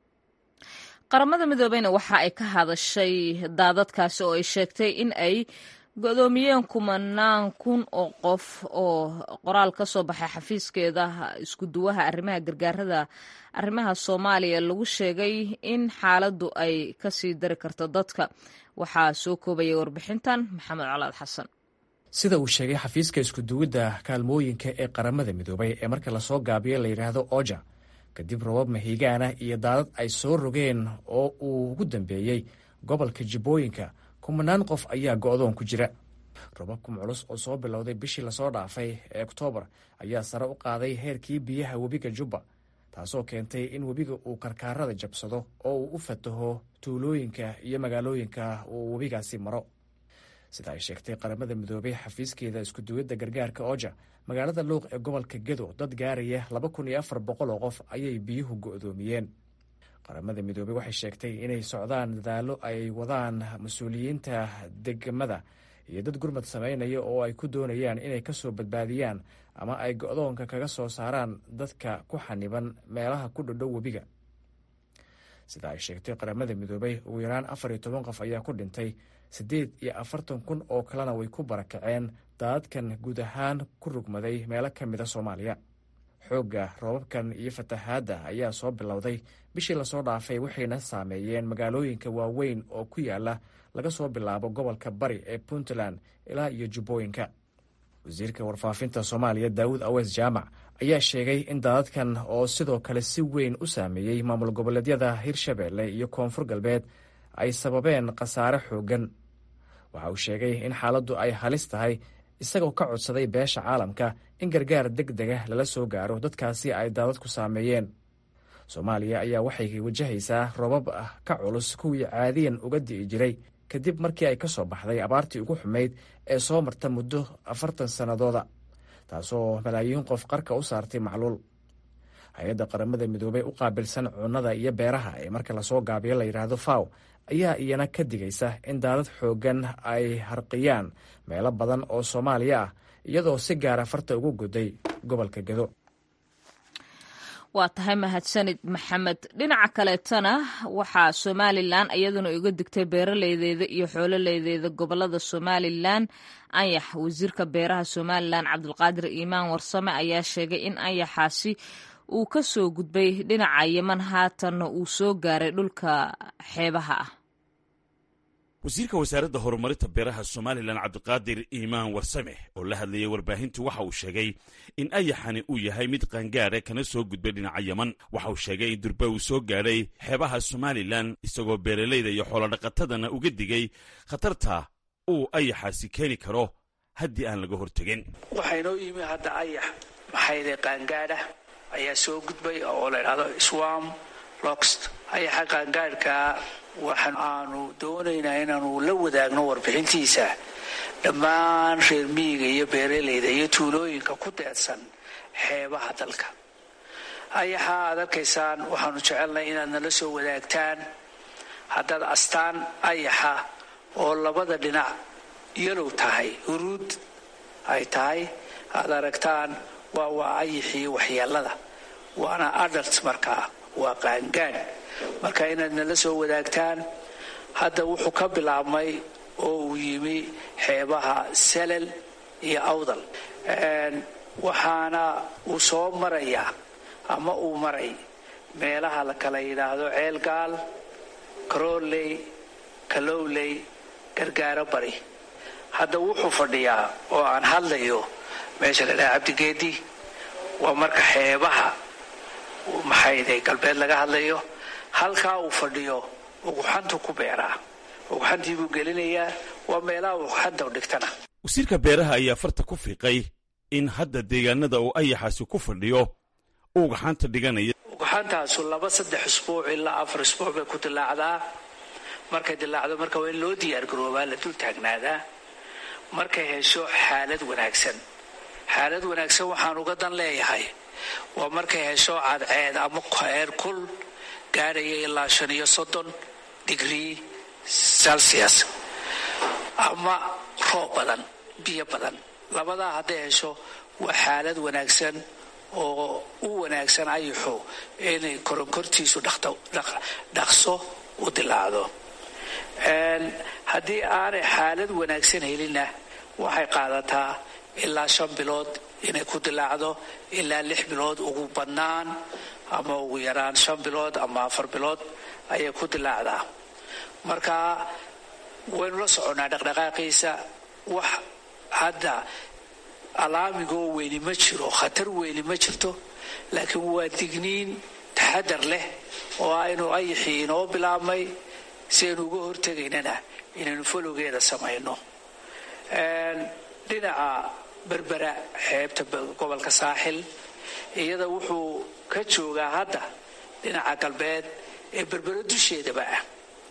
qaramada midoobeyna waxa ay ka hadashay daadadkaasi oo ay sheegtay in ay godoomiyeen kumanaan kun oo qof oo qoraal ka soo baxay xafiiskeeda iskuduwaha arrimaha gargaarada arrimaha soomaaliya lagu sheegay in xaaladdu ay kasii dari karto dadka waxaa soo koobaya warbixintan maxamed colaad xasan sida uu sheegay xafiiska iskuduwidda kaalmooyinka ee qaramada midoobay ee marka lasoo gaabiyo la yidhaahdo oja kadib robab mahiigaana iyo daadad ay soo rogeen oo uu ugu dambeeyey gobolka jibbooyinka kumanaan qof ayaa go'doon ku jira robabkum culus oo soo bilowday bishii lasoo dhaafay ee oktoobar ayaa sare u qaaday heerkii biyaha webiga jubba taasoo keentay in webiga uu karkaarada jabsado oo uu u fataho tuulooyinka iyo magaalooyinka uu webigaasi maro sida ay sheegtay qaramada midoobay xafiiskeeda iskuduwidda gargaarka oja magaalada luuq ee gobolka gedo dad gaaraya laba kun iyo afar boqol oo qof ayay biyuhu go'doomiyeen qaramada midoobey waxay sheegtay inay socdaan dadaallo ay wadaan mas-uuliyiinta degmada iyo dad gurmad samaynaya oo ay ku doonayaan inay ka soo badbaadiyaan ama ay go'doonka kaga soo saaraan dadka ku xaniban meelaha ku dhodhow webiga sida ay sheegtay qaramada midoobey ugu yaraan afar iyo toban qof ayaa ku dhintay siddeed iyo afartan kun oo kalena way ku barakaceen daadadkan guud ahaan ku rugmaday meelo ka mida soomaaliya xoogga roobabkan iyo fatahaadda ayaa soo bilowday bishii lasoo dhaafay waxayna saameeyeen magaalooyinka waaweyn oo ku yaala laga soo bilaabo gobolka bari ee puntland ilaa iyo jubbooyinka wasiirka warfaafinta soomaaliya daawud awees jaamac ayaa sheegay in daadadkan oo sidoo kale si weyn u saameeyey maamul goboleedyada hirshabeelle iyo koonfur galbeed ay sababeen khasaare xooggan waxa uu sheegay in xaaladdu ay halis tahay isagoo ka codsaday beesha caalamka in gargaar deg dega lala soo gaaro dadkaasi ay daadadku saameeyeen soomaaliya ayaa waxay wajahaysaa robab ah ka culus kuwii caadiyan uga di'i jiray kadib markii ay ka soo baxday abaartii ugu xumayd ee soo marta muddo afartan sannadooda taasoo malaayiin qof qarka u saartay macluul hay-adda qaramada midoobey u qaabilsan cunnada iyo beeraha ee marka lasoo gaabiyo la yidhaahdo faw ayaa iyana ka digaysa in daadad xooggan ay harqiyaan meelo badan oo soomaaliya ah iyadoo si gaara farta ugu goday gobolka gedo waa tahay mahadsanid maxamed dhinaca kaleetana waxaa somalilan iyaduna uga digtay beeraleydeeda iyo xoololeydeeda gobolada somalilan anyax wasiirka beeraha somalilan cabdulqaadir iimaan warsame ayaa sheegay in anyaxaasi uu ka soo gudbay dhinaca yeman haatanna uu soo gaaray dhulka xeebaha ah wasiirka wasaaradda horumarinta beeraha somalilan cabdiqaadir iimaan warsame oo la hadlayay warbaahintu waxa uu sheegay in ayaxani uu yahay mid qaangaara kana soo gudbay dhinaca yeman waxa uu sheegay in durba uu soo gaadhay xeebaha somalilan isagoo beeralayda iyo xoolodhaqatadana uga digay khatarta uu ayaxaasi keeni karo haddii aan laga hortegin waxaynoo yimi hadda ayax maxayde qaangaadha ayaa soo gudbay oo la idhahdo swam loxt ayaxa qaangaadhkaa waxaan aanu doonaynaa inaanu la wadaagno warbixintiisa dhammaan reer miyiga iyo beeraleyda iyo tuulooyinka ku deedsan xeebaha dalka ayaxa aad arkaysaan waxaanu jecelnay inaad nala soo wadaagtaan haddaad astaan ayaxa oo labada dhinac yalow tahay huruud ay tahay aad aragtaan waa waa ayaxii waxyeelada waana adalt markaa waa qaangaan marka inaad nala soo wadaagtaan hadda wuxuu ka bilaabmay oo uu yimi xeebaha salal iyo awdal waxaana uu soo marayaa ama uu maray meelaha la kala yidhaahdo ceelgaal karooley kalowley gargaaro bari hadda wuxuu fadhiyaa oo aan hadlayo meesha la dhaha cabdigeedi waa marka xeebaha maxayday galbeed laga hadlayo halkaa uu fadhiyo uguxantu ku beeraa uguxantii buu gelinayaa waa meelaha uguxanta dhigtana wasiirka beeraha ayaa farta ku fiiqay in hadda deegaanada uu ayaxaasi ku fadhiyo uu ugaxaanta dhiganaya uguxantaasu laba saddex isbuuc ilaa afar isbuuc bay ku dilaacdaa markay dilaacdo marka waa in loo diyaargaroobaa la dul taagnaadaa markay hesho xaalad wanaagsan xaalad wanaagsan waxaan uga dan leeyahay waa markay hesho cadceed ama heer kul gaadhaya ilaa shan iyo soddon digrii celsius ama roob badan biyo badan labadaa hadday hesho waa xaalad wanaagsan oo u wanaagsan ayuxu inay koronkortiisu dhaqso u dilaacdo haddii aanay xaalad wanaagsan helinna waxay qaadataa ilaa shan bilood inay ku dilaacdo ilaa lix bilood ugu badnaan ama ugu yaraan shan bilood ama afar bilood ayay ku dilaacdaa marka waynu la soconnaa dhaqdhaqaaqiisa wax hadda alaamigoo weyni ma jiro khatar weyni ma jirto laakiin waa digniin taxadar leh oo aynu ayaxii inoo bilaabmay si aynu uga hortegaynana inaynu folowgeeda samayno dhinaca berbera xeebta gobolka saaxil iyada wuxuu ka joogaa hadda dhinaca galbeed ee berbera dusheedaba ah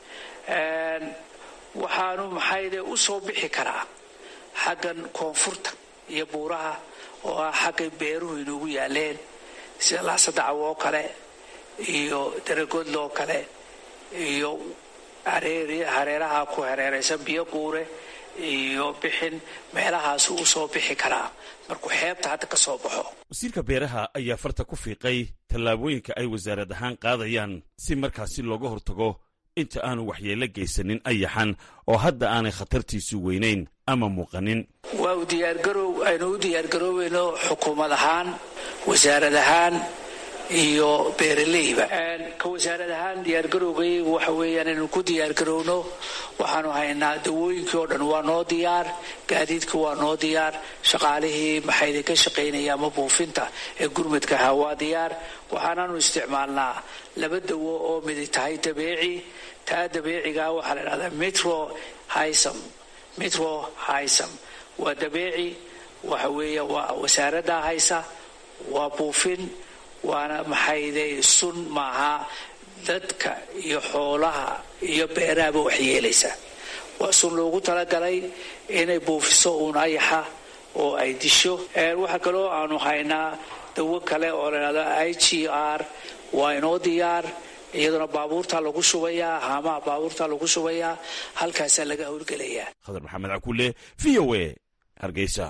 waxaanu maxayde u soo bixi karaa xaggan koonfurta iyo buuraha oo ah xaggay beeruhu inugu yaaleen sida laasadacawo oo kale iyo daragodloo kale iyo hareeraha ku hareeraysan biyo guure iyo bixin meelahaasu u soo bixi karaa markuu xeebta hadda ka soo baxo wasiirka beeraha ayaa farta ku fiiqay tallaabooyinka ay wasaarad ahaan qaadayaan si markaasi looga hortago inta aanu waxyeello geysanin ayaxan oo hadda aanay khatartiisu weynayn ama muuqanin waa u diyaargarow aynu u diyaargaroobayno xukuumad ahaan wasaarad ahaan iyo beeraleyba ka wasaarad ahaan diyaargarowgaygu waxa weeyaan inaynu ku diyaargarowno waxaanu haynaa dawooyinkii oo dhan waa noo diyaar gaadiidkii waa noo diyaar shaqaalihii maxayda ka shaqaynaya ama buufinta ee gurmadka ahaa waa diyaar waxaanaanu isticmaalnaa laba dawo oo midi tahay dabeeci taa dabeecigaa waxaa la dhahdaa metro hisam metro hisam waa dabeeci waxa weeye waa wasaaraddaa haysa waa buufin waana maxayday sun maaha dadka iyo xoolaha iyo beerahaba wax yeelaysa waa sun loogu talagalay inay buufiso uun ayaxa oo ay disho waxaa kaloo aanu haynaa dawo kale oo ladhahdo i g r waa inoo diyaar iyaduna baabuurtaa lagu shubayaa haamaha baabuurtaa lagu shubayaa halkaasaa laga howlgelayaa khadar maxamed cakuule v o a hargeysa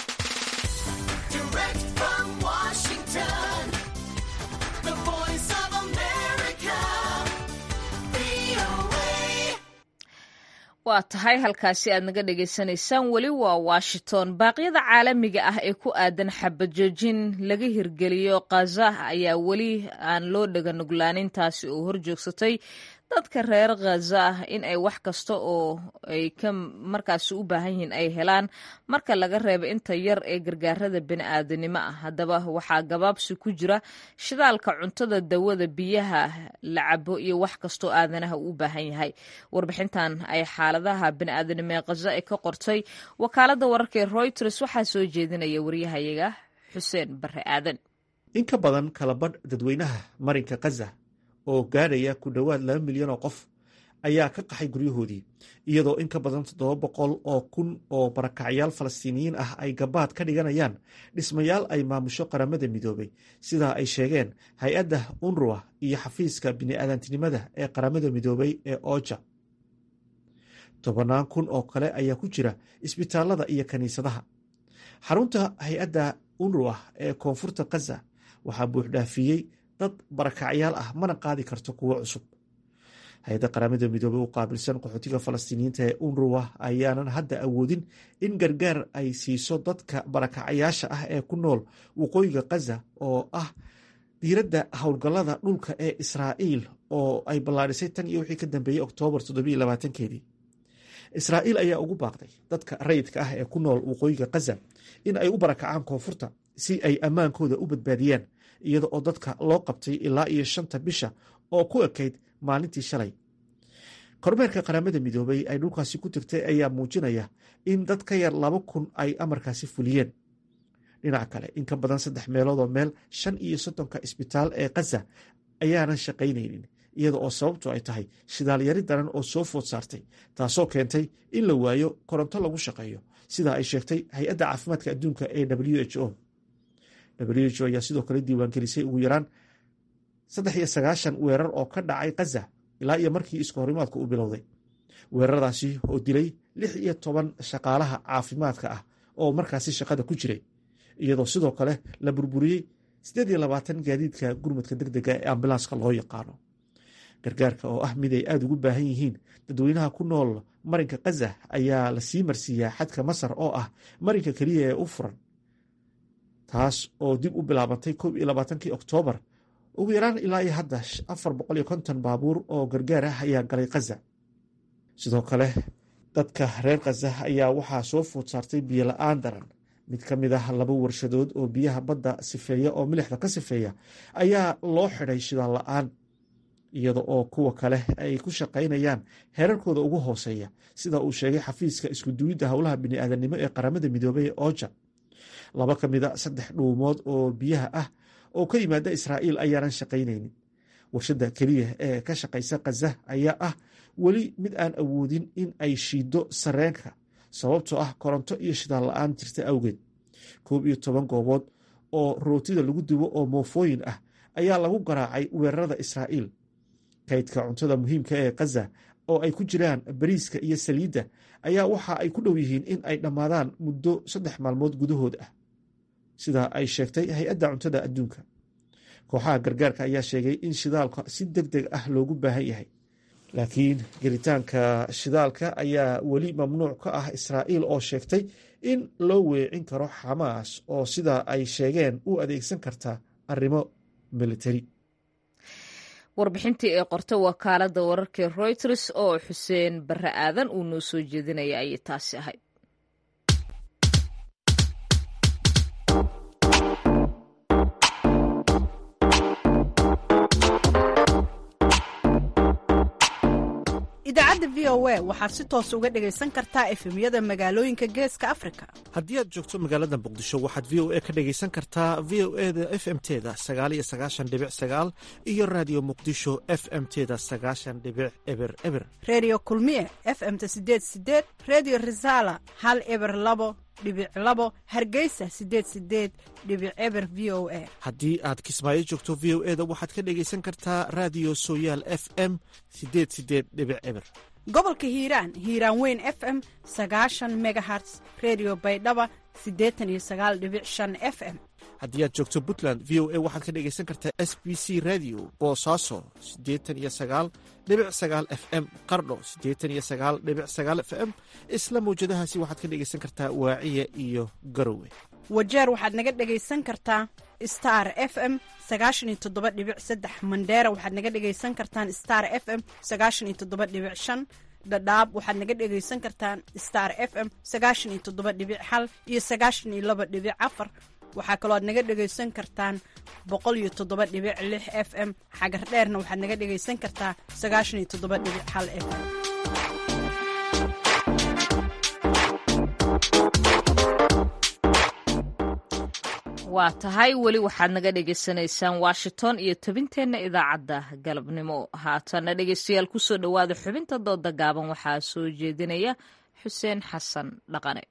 waa tahay halkaasi aad naga dhagaysanaysaan weli waa washington baaqyada caalamiga ah ee ku aadan xabajoojin laga hirgeliyo khaza ayaa weli aan loo dhaganuglaanin taasi oo horjoogsatay dadka reer khaza ah in ay wax kasta oo ay ka markaasi u baahan yihiin ay helaan marka laga reebo inta yar ee gargaarada bini'aadanimo ah haddaba waxaa gabaabsi ku jira shidaalka cuntada dawada biyaha la cabo iyo wax kastoo aadanaha uu u baahan yahay warbixintan ay xaaladaha bini'aadanimo ee khaza ay ka qortay wakaaladda wararka ee reuters waxaa soo jeedinaya waryahayaga xuseen bare aadan in ka badan kalabadh dadweynaha marinka khaza oo gaadhaya ku dhowaad laba milyan oo qof ayaa ka qaxay guryahoodii iyadoo in ka badan toddoba boqol oo kun oo barakacyaal falastiiniyiin ah ay gabaad ka dhiganayaan dhismayaal ay maamusho qaramada midoobay sidaa ay sheegeen hay-adda unruwa iyo xafiiska bini'aadantinimada ee qaramada midoobay ee ooja tobannaan kun oo kale ayaa ku jira isbitaalada iyo kiniisadaha xarunta hay-adda unruwa ee koonfurta khaza waxaa buuxdhaafiyey dad barakacyaal ah mana qaadi karto kuwo cusub hay-adda qaramada midoobey u qaabilsan qaxootiga falastiiniyiinta ee unruwa ayaanan hadda awoodin in gargaar ay siiso dadka barakacyaasha ah ee ku nool waqooyiga khaza oo ah diiradda howlgallada dhulka ee israa'iil oo ay ballaadhisay tan iyo wixii ka dambeeyey oktoobar keedii israa'iil ayaa ugu baaqday dadka rayidka ah ee ku nool waqooyiga khaza in ay u barakacaan koonfurta si ay ammaankooda u badbaadiyaan iyada oo dadka loo qabtay ilaa iyo shanta bisha oo ku ekayd maalintii shalay kormeerka qaramada midoobay ay dhulkaasi ku tagtay ayaa muujinaya in dad ka yar laba kun ay amarkaasi fuliyeen dhinaca kale in ka badan saddex meeloodoo meel shan iyo soddonka isbitaal ee khaza ayaanan shaqaynaynin iyada oo sababtu ay tahay shidaalyari daran oo soo food saartay taasoo keentay in la waayo koronto lagu shaqeeyo sidaa ay sheegtay hay-adda caafimaadka adduunka ee w h o w h o ayaa sidoo kale diiwaangelisay ugu yaraan saddex iyo sagaashan weerar oo ka dhacay khaza ilaa iyo markii isku horimaadka uu bilowday weeraradaasi oo dilay lix iyo toban shaqaalaha caafimaadka ah oo markaasi shaqada ku jiray iyadoo sidoo kale la burburiyey siddeed iyo labaatan gaadiidka gurmadka deg dega ee ambulanska loo yaqaano gargaarka oo ah mid ay aada ugu baahan yihiin dadweynaha ku nool marinka khaza ayaa la sii marsiiyaa xadka masar oo ah marinka keliya ee u furan taas oo dib u bilaabantay koob iyo labaatankii oktoobar ugu yaraan ilaa iyo hadda afar boqol iyo konton baabuur oo gargaar ah ayaa galay khaza sidoo kale dadka reer khaza ayaa waxaa soo food saartay biyo la-aan daran mid ka mid ah laba warshadood oo biyaha badda sifeeya oo milixda ka sifeeya ayaa loo xidhay shidaal la-aan iyada oo kuwa kale ay ku shaqaynayaan heerarkooda ugu hooseeya sida uu sheegay xafiiska iskuduwidda howlaha bini'aadanimo ee qaramada midoobey ee oja laba ka mid a saddex dhuumood oo biyaha ah oo ka yimaada israa'iil ayaanan shaqaynaynin warshadda keliya ee ka shaqaysa khaza ayaa ah weli mid aan awoodin in ay shiiddo sareenka sababtoo ah koronto iyo shidaal la-aan jirta awgeed koob iyo toban goobood oo rootida lagu dubo oo moofooyin ah ayaa lagu garaacay weerarada israa'iil kaydka cuntada muhiimka ee khaza oo ay ku jiraan bariiska iyo saliidda ayaa waxa ay ku dhow yihiin in ay dhammaadaan muddo saddex maalmood gudahood ah sida ay sheegtay hay-adda cuntada adduunka kooxaha gargaarka ayaa sheegay in shidaalka si deg deg ah loogu baahan yahay laakiin gelitaanka shidaalka ayaa weli mamnuuc ka ah israa'iil oo sheegtay in loo weecin karo xamaas oo sida ay sheegeen u adeegsan karta arrimo militari warbixintii ee qorta wakaaladda wararkee royters oo xuseen barre aadan uu noo soo jeedinaya ayay taasi ahayd idaacadda v o a waxaad si toos uga dhegaysan kartaa efemyada magaalooyinka geeska afrika haddii aad joogto magaalada muqdisho waxaad v o a ka dhegaysan kartaa v o eda f m teda sagaaliyo sagaashan dhibic sagaal iyo raadiyo muqdisho f m teda sagaashan dhibic eber eber reediyo kulmiye f m-ta sideed sideed reediyo risaala hal eber labo dhibic labo hargeysa sideed sideed dhibic eber v o a haddii aad kismaayo joogto v o eda waxaad ka dhegaysan kartaa raadiyo sooyaal f m sideed sideed dhibic eber gobolka hiiraan hiiraan weyn f m sagaashan megaherts redio baydhaba siddeetan iyo sagaal dhibic shan f m haddii aad joogto puntland v o a waxaad ka dhegaysan kartaa s b c radio boosaaso siddeetan iyo sagaal dhibic sagaal f m qardho siddeetan iyo sagaal dhibic sagaal f m isla mawjadahaasi waxaad ka dhegaysan kartaa waaciya iyo garowe wajeer waxaad naga dhegaysan kartaa star f m sagaashan iyo toddoba dhibic saddex mandheera waxaad naga dhegaysan kartaan star f m sagaashan iyo toddoba dhibic shan dhadhaab waxaad naga dhegaysan kartaan star f m sagaashan iyo toddoba dhibic hal iyo sagaashan iyo laba dhibic afar waxaa kaloo aad naga dhegaysan kartaan boqol iyo toddoba dhibic lix f m xagar dheerna waxaad naga dhegaysan kartaa sagaashan iyo toddoba dhibic hal f m waa tahay weli waxaad naga dhagaysanaysaan washington iyo tabinteenna idaacadda galabnimo haatana dhegeystayaal kusoo dhowaada xubinta dooda gaaban waxaa soo jeedinaya xuseen xasan dhaqane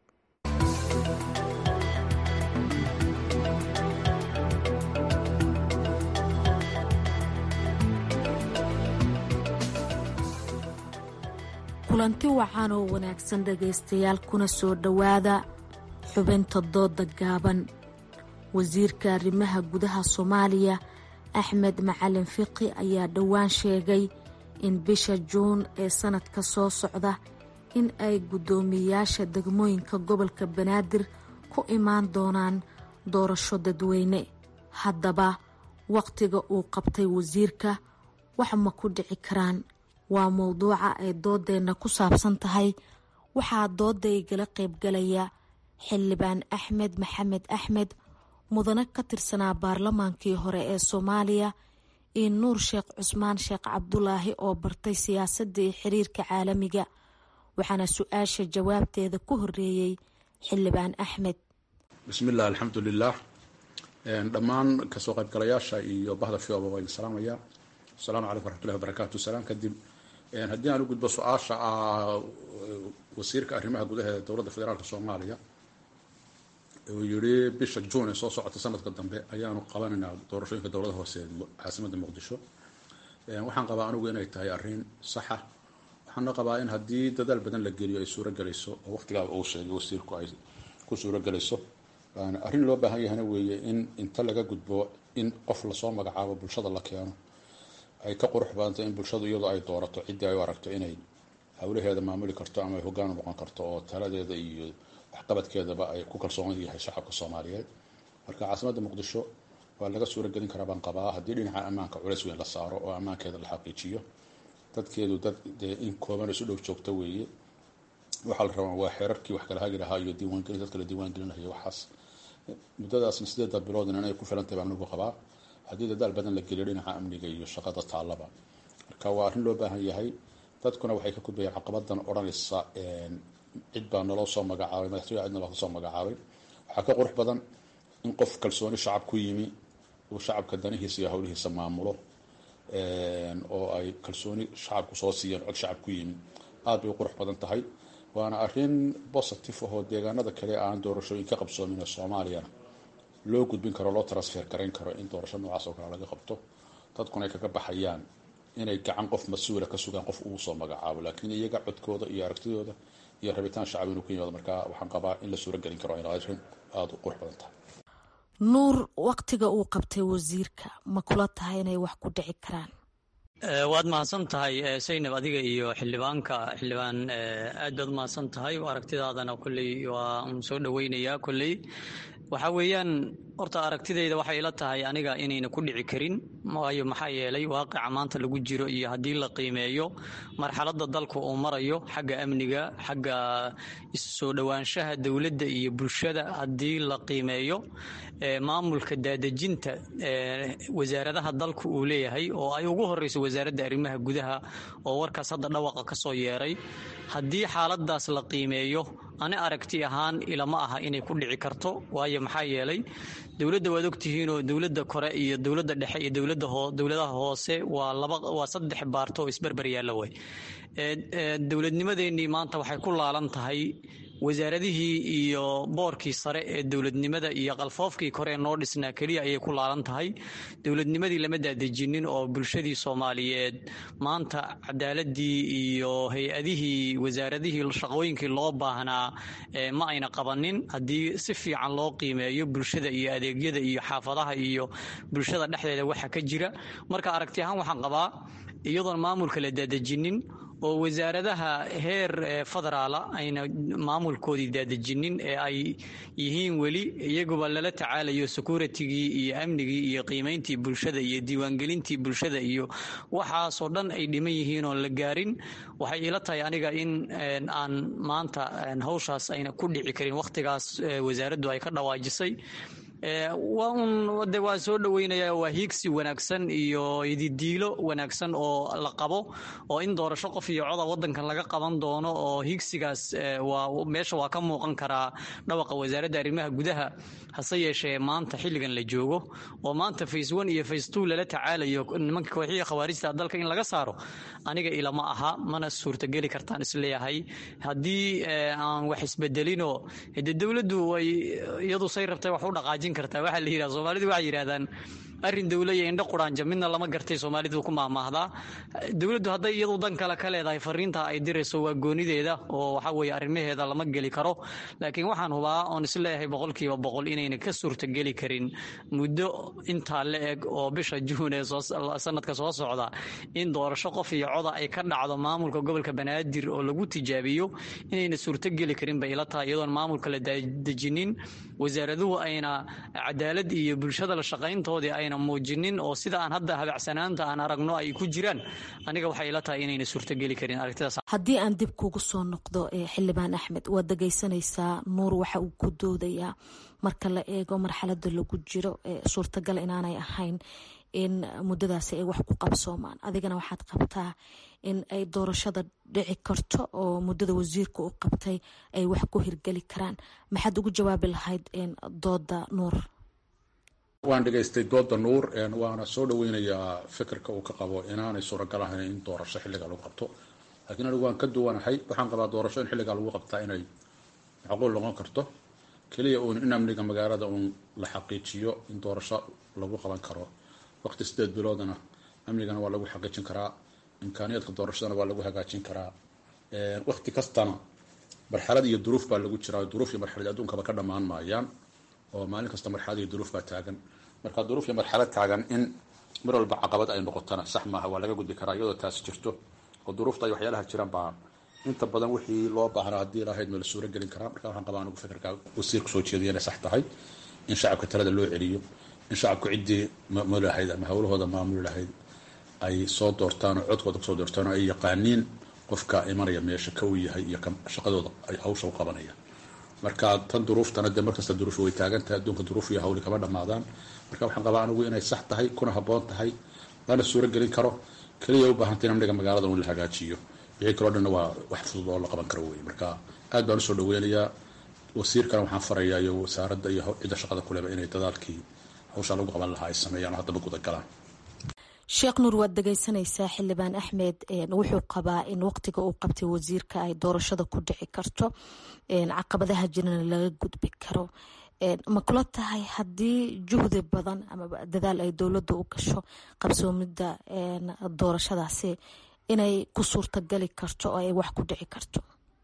kulanti wacan oo wanaagsan dhegaystayaal kuna soo dhowaada xubinta dooda gaaban wasiirka arrimaha gudaha soomaaliya axmed macalin fiqi ayaa dhowaan sheegay in bisha juun ee sanadka soo socda in ay guddoomiyeyaasha degmooyinka gobolka banaadir ku imaan doonaan doorasho dadweyne haddaba waqtiga uu qabtay wasiirka wax ma ku dhici karaan waa mowduuca ay doodeenna ku saabsan tahay waxaa dooda igala qaybgalaya xildhibaan axmed maxamed axmed mudane ka tirsanaa baarlamaankii hore ee soomaaliya iyo nuur sheekh cusmaan sheekh cabdulaahi oo bartay siyaasadda iyo xiriirka caalamiga waxaana su-aasha jawaabteeda ku horeeyey xildhibaan axmed bismillaah alxamdulilah dhammaan kasoo qaybgalayaasha iyo bahda fioba waa idin salaamaya asalaamu calaykum waraxmatullahi wabarakaatu salaan kadib haddii aan u gudbo su-aasha ah wasiirka arrimaha gudaha ee dowladda federaalk soomaaliya uu yidhi bisha juun ee soo socota sanadka dambe ayaanu qabanaynaa doorashooyinka dowlada hoose ee caasimadda muqdisho waxaan qabaa anigu inay tahay arrin saxa waxaana qabaa in haddii dadaal badan la geliyo ay suurogelayso oo waqtigaaba uu sheegay wasiirku ay ku suurogelayso arrin loo baahan yahana weeye in inta laga gudbo in qof lasoo magacaabo bulshada la keeno ay ka qurux badantay in bulshadu iyadoo ay doorato ciddii ay u aragto inay howlaheeda maamuli karto ama ay hoggaan noqon karto oo taladeeda iyo waxqabadkeedaba ay ku kalsoon yahay shacabka soomaaliyeed marka caasimadda muqdisho waa laga suuragelin karaa baan qabaa haddii dhinaca ammaanka culays weyn la saaro oo ammaankeeda la xaqiijiyo dadkeedu dad dee in kooban isu dhow joogto weeye waxaa la rabaa waa xeerarkii wax kala hagi lahaa iyo diiwaangelin dadka la diiwaangelinayo waxaas muddadaasna sideedda biloodna inay ku filantahay baan anigu qabaa haddii dadaal badan la geliyo dhinaca amniga iyo shaqada taallaba marka waa arrin loo baahan yahay dadkuna waxay ka gudbayaan caqabadan odhanaysa cid baa naloo soo magacaabay madaxtooya cidna baa kasoo magacaabay waxaa ka qurux badan in qof kalsooni shacab ku yimi uu shacabka danihiisa iyo howlihiisa maamulo oo ay kalsooni shacabku soo siiyeen cod shacab ku yimi aad bay u qurux badan tahay waana arrin positive ahoo deegaanada kale aan doorashooyin ka qabsoomin ee soomaaliyana loo gudbin karo loo transfer garayn karo in doorasho noocaas oo kale laga qabto dadkuna ay kaga baxayaan inay gacan qof mas-uula ka sugaan qof uu soo magacaabo laakiin iyaga codkooda iyo aragtidooda iyo rabitaan shacab inuu ka yimaado marka waxaan qabaa in la suuragelin karo in arrin aada u qurux badan tahay nuur waqtiga uu qabtay wasiirka ma kula tahay inay wax ku dhici karaan waad mahadsan tahay saynab adiga iyo xildhibaanka xildhibaan aad baad mahadsan tahay aragtidaadana kolley waa un soo dhoweynayaa kolley waxa weeyaan horta aragtidayda waxay ila tahay aniga inayna ku dhici karin waayo maxaa yeelay waaqica maanta lagu jiro iyo haddii la qiimeeyo marxaladda dalku uu marayo xagga amniga xagga soo dhowaanshaha dowladda iyo bulshada haddii la qiimeeyo maamulka daadejinta wasaaradaha dalku uu leeyahay oo ay ugu horeyso wasaaradda arrimaha gudaha oo warkaas hadda dhawaqa ka soo yeeray haddii xaaladaas la qiimeeyo ani aragti ahaan ilama aha inay ku dhici karto waayo maxaa yeelay dowladda waad ogtihiinoo dowladda kore iyo dowladda dhexe iyo dowladda dowladaha hoose waa laba waa saddex baarto oo isberber yaalla way dowladnimadeennii maanta waxay ku laalan tahay wasaaradihii iyo boorkii sare ee dowladnimada iyo qalfoofkii kore ee noo dhisnaa keliya ayay ku laalan tahay dowladnimadii lama daadejinin oo bulshadii soomaaliyeed maanta cadaaladii iyo hay-adihii wasaaradihii shaqooyinkii loo baahnaa ma ayna qabanin haddii si fiican loo qiimeeyo bulshada iyo adeegyada iyo xaafadaha iyo bulshada dhexdeeda waxa ka jira marka aragti ahaan waxaan qabaa iyadoon maamulka la daadejinin oo wasaaradaha heer federaala ayna maamulkoodii daadejinin ee ay yihiin weli iyaguba lala tacaalayo securitigii iyo amnigii iyo qiimayntii bulshada iyo diiwaangelintii bulshada iyo waxaasoo dhan ay dhiman yihiin oon la gaarin waxay ila tahay aniga in aan maanta hawshaas ayna ku dhici karin wakhtigaas wasaaraddu ay ka dhawaajisay waa un de waa soo dhoweynaya waa hiigsi wanaagsan iyo ididiilo wanaagsan oo la qabo oo in doorasho qof iyo coda wadankan laga qaban doono oo hiigsigaas waa meesha waa ka muuqan karaa dhawaqa wasaaradda arrimaha gudaha hase yeeshee maanta xilligan la joogo oo maanta face one iyo face two lala tacaalayo nimanka kooxihii khawaarijta dalka in laga saaro aniga ilama aha mana suurtageli kartaan isleeyahay haddii aan wax isbedelinoo de dowladdu way iyadu say rabtay wax u dhaqaajin kartaa waxaa la yidhahda soomaalidu waxay yidhahdaan arrin dowla iyo indho quraanja midna lama gartay soomaalidu ku maahmaahdaa dowladdu hadday iyadu dan kale ka leedahay fariinta ay dirayso waa goonideeda oo waxa weeye arrimaheeda lama geli karo laakiin waxaan hubaa oon isleeyahay boqolkiiba boqol inayna ka suurtageli karin muddo intaa la eg oo bisha juun ee sanadka soo socda in doorasho qof iyo coda ay ka dhacdo maamulka gobolka banaadir oo lagu tijaabiyo inayna suurtogeli karin bay ila tahay iyadoon maamulka la dejinin wasaaraduhu ayna cadaalad iyo bulshada la shaqayntoodii ayna muujinin oo sida aan hadda habacsanaanta aan aragno ay ku jiraan aniga waxay ila tahay inayna suurtogeli karin aragtidaas haddii aan dib kugu soo noqdo xildhibaan axmed waad dhegaysanaysaa nuur waxa uu ku doodayaa marka la eego marxalada lagu jiro suurtagal inaanay ahayn in muddadaasi ay wax ku qabsoomaan adigana waxaad qabtaa in ay doorashada dhici karto oo muddada wasiirka u qabtay ay wax ku hirgeli karaan maxaad ugu jawaabi lahayd dooda nuur waan dhegaystay dooda nuur waana soo dhaweynayaa fikirka uu ka qabo inaanay suuragal ahayn in doorasho xilliga lagu qabto laakiin anigu waan ka duwanahay waxaan qabaa doorasho in xilligaa lagu qabtaa inay macquul noqon karto keliya uun in amniga magaalada uun la xaqiijiyo in doorasho lagu qaban karo waqti sideed biloodana amnigana waa lagu xaqiijin karaa imkaaniyaadka doorashadana waa lagu hagaajin karaa waqti kastana marxalad iyo duruuf baa lagu jiraa duruuf iyo marxalad adduunkaba ka dhammaan maayaan oo maalin kasta marxalad iyo duruuf baa taagan marka duruuf iyo marxalad taagan in mar walba caqabad ay noqotana sax maaha waa laga gudbi karaa iyadoo taasi jirto oo duruufta iyo waxyaalaha jiraan baa inta badan wixii loo baahnaa haddii lahayd ma la suuro gelin karaa marka waxaan qabaa anigu fikirka wasiirka soo jeediya inay sax tahay in shacabka talada loo celiyo in shacabku ciddii maamuli lahayd ama howlahooda maamuli lahayd ay soo doortaan oo codkooda kasoo doortaan oo ay yaqaaniin qofka imanaya meesha ka uu yahay iyo shaqadooda ay hawsha u qabanayaan marka tan duruuftana dee markasta duruuf way taagan tahay adduunka duruuf iyo hawli kama dhammaadaan marka waxaan qabaa anigu inay sax tahay kuna habboon tahay lana suuro gelin karo keliya u baahantay in amniga magaalada in la hagaajiyo wixii kaloo dhanna waa wax fudud oo la qaban karo wey marka aad baan usoo dhaweynayaa wasiirkana waxaan farayaa iyo wasaaradda iyo cidda shaqada kuleba inay dadaalkii hawshaa lagu qaban lahaa ay sameeyaan oo haddaba gudagalaan sheekh nuur waad dhegaysanaysaa xildhibaan axmed wuxuu qabaa in waqtiga uu qabtay wasiirka ay doorashada ku dhici karto caqabadaha jirana laga gudbi karo ma kula tahay haddii juhdi badan ama dadaal ay dowladda u gasho qabsoomidda doorashadaasi inay ku suurtagali karto oo ay wax ku dhici karto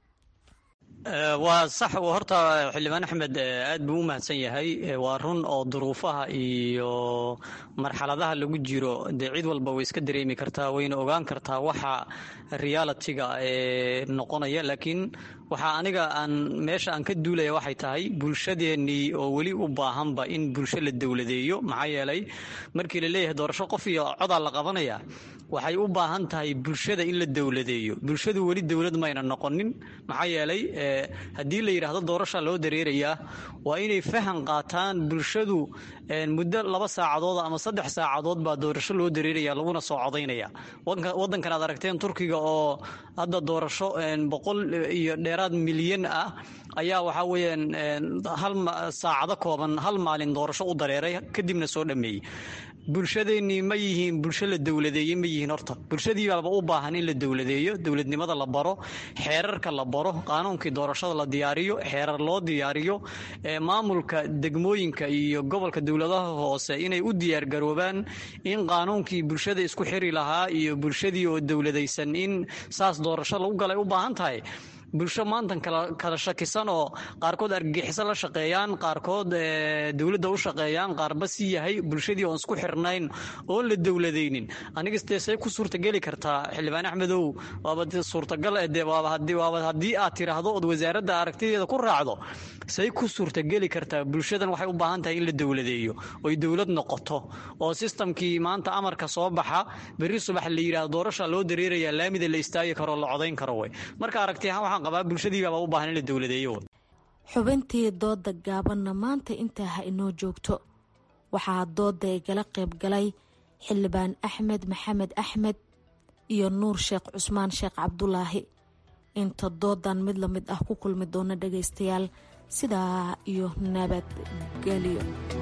waa sax horta xildhibaan axmed aad buu u mahadsan yahay waa run oo duruufaha iyo marxaladaha lagu jiro dee cid walba way iska dareemi kartaa wayna ogaan kartaa waxa realitiga ee noqonaya laakiin waxaa aniga aan meesha aan ka duulaya waxay tahay bulshadeennii oo weli u baahanba in bulsho la dowladeeyo maxaa yeelay markii la leeyahay doorasho qof iyo codaa la qabanaya waxay u baahan tahay bulshada in la dowladeeyo bulshadu weli dowlad mayna noqonin maxaa yeelay haddii la yidhaahdo doorasha loo dareerayaa waa inay fahan qaataan bulshadu muddo laba saacadood ama saddex saacadood baa doorasho loo dareeraya laguna soo codaynaya wadankan aad aragteen turkiga oo hadda doorasho boqol iyo dheeraad milyan ah ayaa waxaa weyaan hal saacado kooban hal maalin doorasho u dareeray kadibna soo dhameeyey bulshadeennii ma yihiin bulsho la dowladeeyey ma yihiin horta bulshadii baaba u baahan in la dowladeeyo dowladnimada la baro xeerarka la baro qaanuunkii doorashada la diyaariyo xeerar loo diyaariyo maamulka degmooyinka iyo gobolka dowladaha hoose inay u diyaargaroobaan in qaanuunkii bulshada isku xiri lahaa iyo bulshadii oo dowladaysan in saas doorasho lagu galay u baahan tahay bulsho maantan kala shakisan oo qaarkood argagixiso la shaqeeyaan qaarkood dowladda u shaqeeyaan qaarba si yahay bulshadii oon isku xirnayn oon la dowladaynin aniga dee say ku suurtageli kartaa xildhibaan axmedow waaba suurtagal waaba haddii aad tiraahdo ood wasaaradda aragtideeda ku raacdo say ku suurtageli kartaa bulshadan waxay u baahan tahay in la dowladeeyo oy dowlad noqoto oo sistamkii maanta amarka soo baxa berri subax la yidhahdo doorasha loo dareerayaa laamida la istaagi karo la codayn karo wey marka aragti ahaan waxaan qabaa bulshadiibaaba u baahan in la dowladeeyo xubintii dooda gaabanna maanta intaa ha inoo joogto waxaa dooda igala qayb galay xildhibaan axmed maxamed axmed iyo nuur sheekh cusmaan sheekh cabdulaahi inta doodan mid la mid ah ku kulmi doona dhagaystayaal sidaa iyo nabadgelyo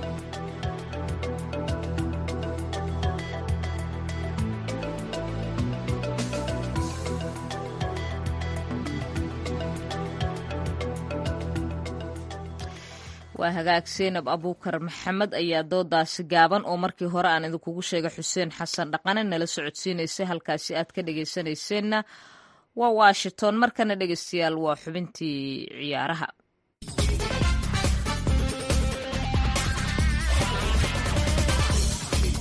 waa hagaag seenab abuukar maxamed ayaa doodaasi gaaban oo markii hore aan idinkugu sheegay xuseen xasan dhaqane nala socodsiinaysa halkaasi aad ka dhegaysanayseena waa washington markana dhegaystayaal waa xubintii ciyaaraha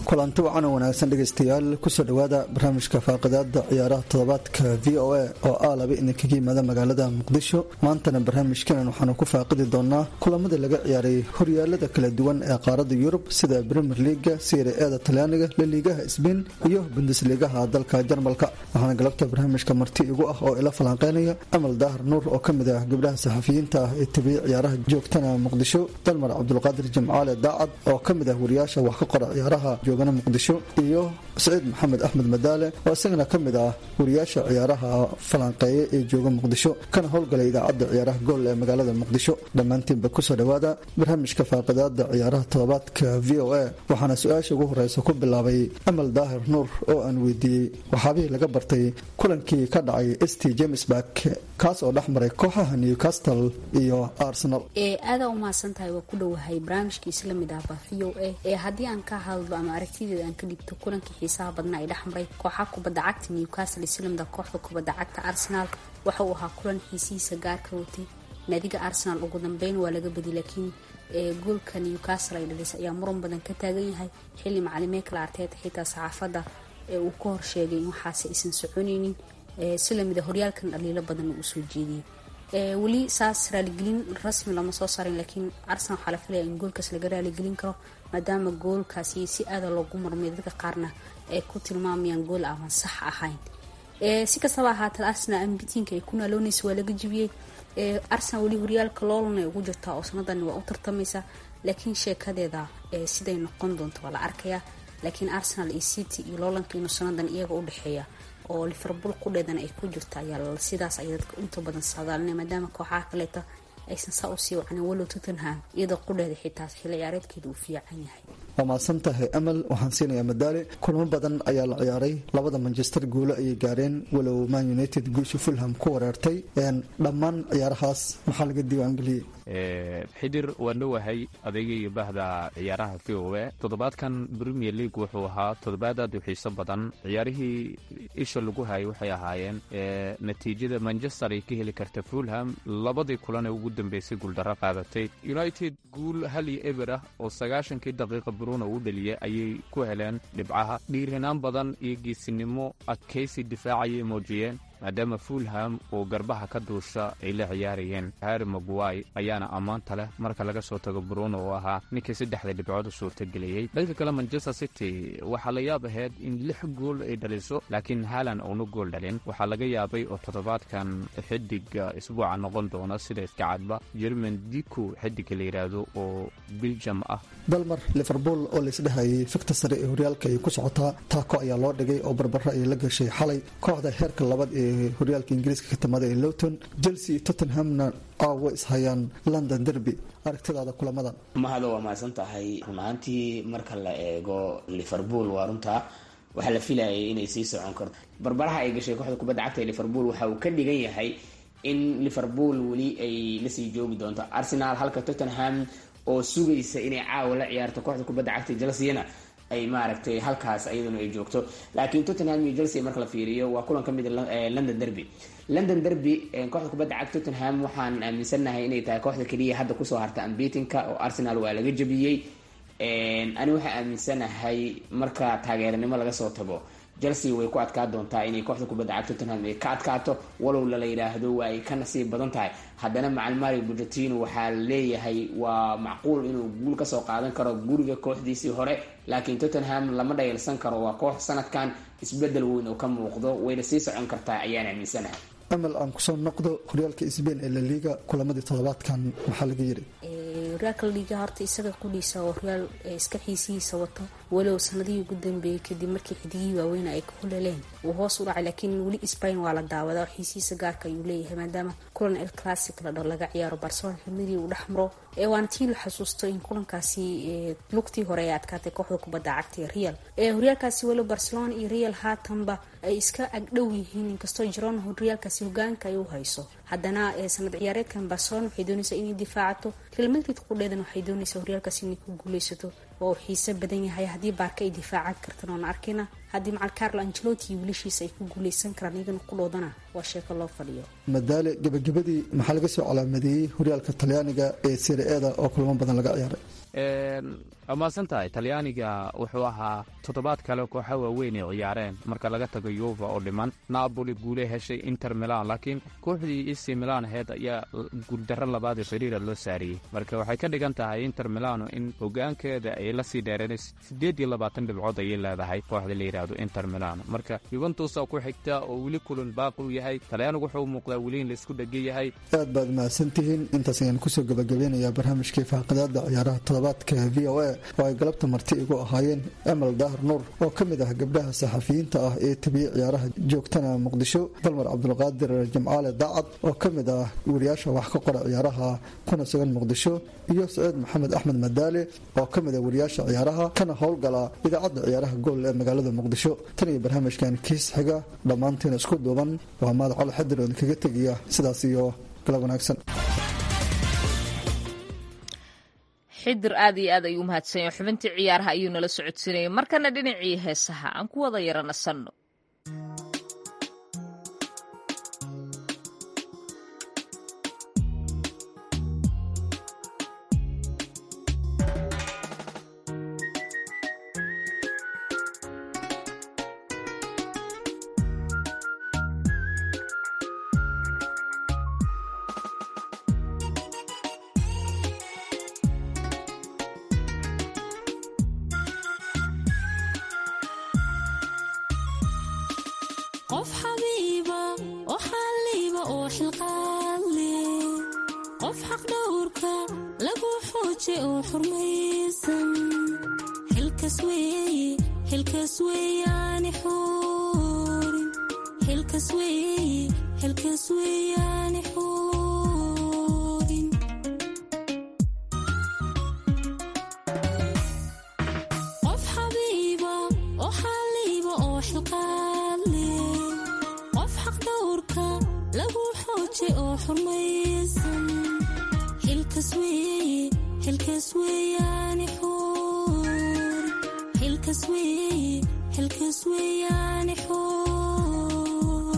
kulanti wacan oo wanaagsan dhegaystayaal kusoo dhowaada barnaamijka faaqidaada ciyaaraha toddobaadka v o a oo ah laba idinkaga yimaada magaalada muqdisho maantana barnaamijkanan waxaanu ku faaqidi doonaa kulamadii laga ciyaaray horyaalada kala duwan ee qaarada yurub sida premier leaga sire eeda talyaaniga laliigaha sbain iyo bundesliigaha dalka jarmalka waxaana galabta barnaamijka marti igu ah oo ila falanqeynaya amal daahar nuur oo kamid ah gabdhaha saxafiyiinta ah ee tabiyey ciyaaraha joogtana muqdisho dalmar cabdulqaadir jimcaale daacad oo kamid ah wariyaasha wax ka qora ciyaaraha joogana muqdisho iyo saciid maxamed axmed madaale oo isagana ka mid ah wariyaasha ciyaaraha falanqeeye ee jooga muqdisho kana howlgalay idaacadda ciyaaraha gool ee magaalada muqdisho dhammaantiinba kusoo dhowaada barnaamijka faaqidaada ciyaaraha toddobaadka v o a waxaana su-aasha ugu horeysa ku bilaabay amal daahir nuur oo aan weydiiyey waxaabihii laga bartay kulankii ka dhacay st james bark kaas oo dhex maray kooxaha newcastle iyo arsenal aadaa u mahadsantahay waa ku dhowahay barnaamijkiisa lamid ah ba v o a ee haddii aan ka hadlo ama aragtideeda aan ka dhigto kulankii xiisaha badna ay dhex maray kooxaha kubadda cagta newcastle islamida kooxda kubadda cagta arsenal waxa uu ahaa kulan xiisihiisa gaarka watay naadiga arsenal ugu dambeyn waa laga badi laakiin goolka newcastle ay dhalisay ayaa muran badan ka taagan yahay xilli macalimeed kala arteeta xitaa saxaafadda ee uu ka horsheegay in waxaase aysan soconaynin si lamida horyaalkan dhaliilo badan uu soo jeediyey weli saas raaligelin rasmi lama soo saarin laakiin arsenal waxaa la filaya in goolkaas laga raaligelin karo maadaama goolkaasi si aada loogu marmay dadka qaarna ay ku tilmaamayaan gool aan sax ahayn si kastaba ahaatee arsenal ambitiinka ay ku naaloonaysa waa laga jibiyey arsenal weli horyaalka loolan ay ugu jirtaa oo sanadani waa u tartamaysa laakiin sheekadeeda siday noqon doonto waa la arkayaa laakiin arsenal iyo city iyo loolanka inuu sanadan iyaga u dhexeeya oo liverpool qudheedana ay ku jirta ayaa sidaas ay dadka inta badan saadaalinay maadaama kooxaha kaleeta aysan saa usii wacnin walow tottenham iyada qudheeda xitaa xilli ciyaareedkeeda uu fiican yahay waa mahadsan tahay amal waxaan siinayaa madaale kulamo badan ayaa la ciyaaray labada manchester guulo ayay gaareen walow man united guusha fulham ku wareertay dhammaan ciyaarahaas maxaa laga diiwaangeliyey xidir waan dhowahay adayga iyo bahda ciyaaraha v o a toddobaadkan premier league wuxuu ahaa toddobaad aad u xiiso badan ciyaarihii isha lagu hayay waxay ahaayeen natiijada manchester ay ka heli karta fulham labadii kulan ee ugu dambeysay guuldarro qaadatay united guul hal iyo eber ah oo sagaashankii daqiiqa bruno uu dhaliyay ayay ku heleen dhibcaha dhiirinaan badan iyo geesinimo adkaysi difaacayay muujiyeen maadaama fulham oo garbaha ka duusha ay la ciyaarayeen harry maguay ayaana ammaanta leh marka laga soo tago bruno oo ahaa ninkii saddexda dhibcood u suurtageliyey dhanka kale manchester city waxaa la yaab ahayd in lix gool ay dhaliso laakiin halan uuna gool dhalin waxaa laga yaabay oo toddobaadkan xidiga isbuuca noqon doona sida iska cadba jerman dico xidiga la yidhaahdo oo biljam ah dalmar liverpool oo laisdhehayay fikta sare ee horyaalka ay ku socotaa taako ayaa loo dhigay oo barbaro ay la gashay xalay kooxda heerka labaad ee horyaalka ingiriiska ka timada ee lowton chelsea tottenhamna aawo ishayaan london derby aragtidaada kulamadan mahado waa mahadsan tahay run ahaantii marka la eego liverpool waa runtaa waxaa la filayay inay sii socon karto barbaraha ay gashay kooxda kubadda cagta ee liverpool waxa uu ka dhigan yahay in liverpool weli ay lasii joogi doonto arsenal halka tottenham oo sugaysa inay caawa la ciyaarto kooxda kubadda cagta chelseana ay maaragtay halkaas iyaduna ay joogto laakiin tottenham iyo chelsea marka la fiiriyo waa kulan ka mid london derby london derby kooxda kubadda cagta tottenham waxaan aaminsannahay inay tahay kooxda keliya hadda kusoo harta ambitinka oo arsenal waa laga jabiyey ani waxaa aaminsanahay marka taageeranimo laga soo tago chelsea way ku adkaa doontaa inay kooxda kubadda cagta tottenham ay ka adkaato walow lala yidhaahdo waa ay ka nasiib badan tahay haddana macal mario bugetino waxaa leeyahay waa macquul inuu guul kasoo qaadan karo guriga kooxdiisii hore laakiin tottenham lama dhayalsan karo waa koox sanadkan isbedel weyn oo ka muuqdo wayna sii socon kartaa ayaan aaminsanahay amal aan kusoo noqdo horyaalka sbain ee laliga kulamadii toddobaadkan maxaa laga yidhi horyaalka laliga horta isaga qudhiisa oo horyaal iska xiisihiisa wato walow sanadihii ugu dambeeyey kadib markii xidigihii waaweyna ay ka huleleen uu hoos u dhacay laakiin weli spain waa la daawadaa oo xiisihiisa gaarka ayuu leeyahay maadaama kulan el classic la dhao laga ciyaaro barcelona xilmadii uu dhex maro waana tii la xasuusto in kulankaasi lugtii hore ay adkaatay kooxda kubadda cagta ee real horyaalkaasi walow barcelona iyo real haatanba ay iska agdhow yihiin inkastoo jiron horyaalkaasi hogaanka ay u hayso haddana sanad ciyaareedkan barcelona waxay doonaysaa inay difaacato real madrid qudheedan waxay doonaysaa horyaalkaasi inay ku guuleysato oo xiise badan yahay haddii baarka ay difaacan kartan oona arkayna haddii macal carlo angelotti iyo wiilashiisa ay ku guuleysan karaan iyagana qudhoodana waa sheeko loo fadhiyo madaale gebagabadii maxaa laga soo calaamadeeyey horyaalka talyaaniga ee sirieda oo kulamo badan laga ciyaaray waa mahadsan tahay talyaaniga wuxuu ahaa toddobaad kale kooxa waaweyn ay ciyaareen marka laga tago yuva oo dhiman napoli guule heshay inter milan laakiin kooxdii ec milan aheyd ayaa guuldarro labaad ee fariira loo saariyey marka waxay ka dhigan tahay inter milano in hogaankeeda ay la sii dheereen siddeed iyo labaatan dhibcood ayay leedahay kooxda la yidhaahdo inter milano marka yuventusa ku xigta oo weli kulan baaqi u yahay talyaanigu wuxuu muuqdaa weli in laisku dhegan yahay aad baad mahadsantihiin intaas ayaan kusoo gabagabeynayaa barnaamijkii faaqadaada ciyaaraha toddobaadka v o a oo ay galabta marti igu ahaayeen amal daahar nuur oo ka mid ah gabdhaha saxafiyiinta ah ee tabiye ciyaaraha joogtana muqdisho dalmar cabdulqaadir jamcaale daacad oo ka mid ah wariyaasha wax ka qora ciyaaraha kuna sugan muqdisho iyo saciid maxamed axmed madaale oo ka mid ah wariyaasha ciyaaraha kana howlgala idaacadda ciyaaraha gool ee magaalada muqdisho tan iyo barnaamijkan kiis xiga dhammaantiina isku duuban waa maad cali xadir oo idinkaga tegaya sidaas iyo galab wanaagsan xidir aad iyo aad ayuu umahadsanya xubintii ciyaaraha ayuu nala socodsiinayay markana dhinacii heesaha aan ku wada yara nasanno qof xabiiba oo xalliiba oo xilqaadle qof xaqdhowrka lagu xooje oo xurmaysan xilkas weeye xilkas weeyaani xuurin xilkas weeye xilkas weeyaani xuurin qof xabiiba oo xalliiba oo xilqaadle qof xaqdhowrka lagu xooje oo xurmaysan xilkas weeye xilkas weeyaani xuurin xilkas weeye xilkas weeyaani xuur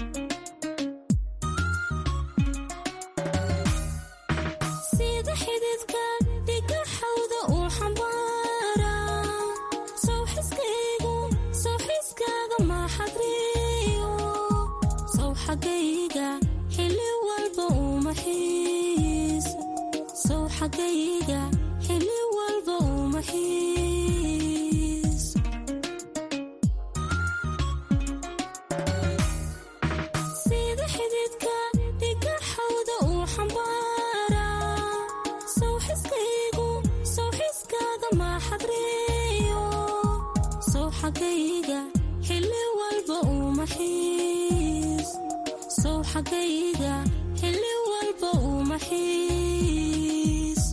sida xididka dhigaxawda uu xambaara sawxiskaygu sawxiskaaga maxadriyo saw xagayga xilli walba uma xiiso saw xagayga xilli walba uma xiiso sida xididka dhigaxawda uu xambaara sawxiskaygu sawxiskaaga maxadriyo saw xagayga xilli walba uma xiiso saw xagayga xilli walba uma xiiso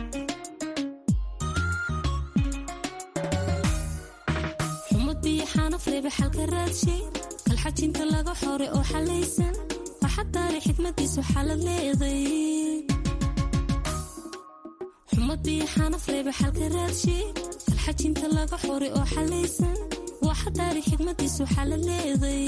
xumad biyo xanaf reebe xalka raadshay kalxajinta laga xore oo xalaysan waxaa taari xikmadiisu xalad leeday xumad biyo xanaf reebe xalka raadshay kalxajinta laga xore oo xalaysan waxa taari xikmadiisu xalad leeday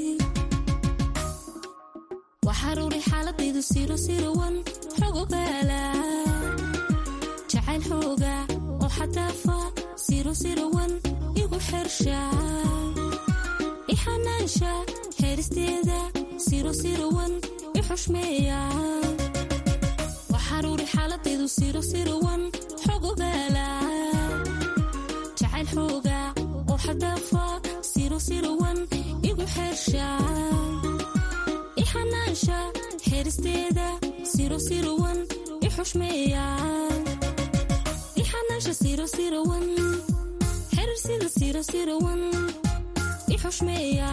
waxaruuri xaaladaydu siro sirowan xog ogaala jacayl xooga oo xadaafa siro sirowan igu xersha ixanaansha heeristeeda siro sirowan i xushmeeya waxaruuri xaaladaydu siro sirowan xog ogaala jacayl xooga oo xadaafa siro sirowan igu xersha ixanaansha heeristeeda siro sirowan i xushmeeya ixanaansha siro sirowan xerir sida siro sirowan i xushmeeya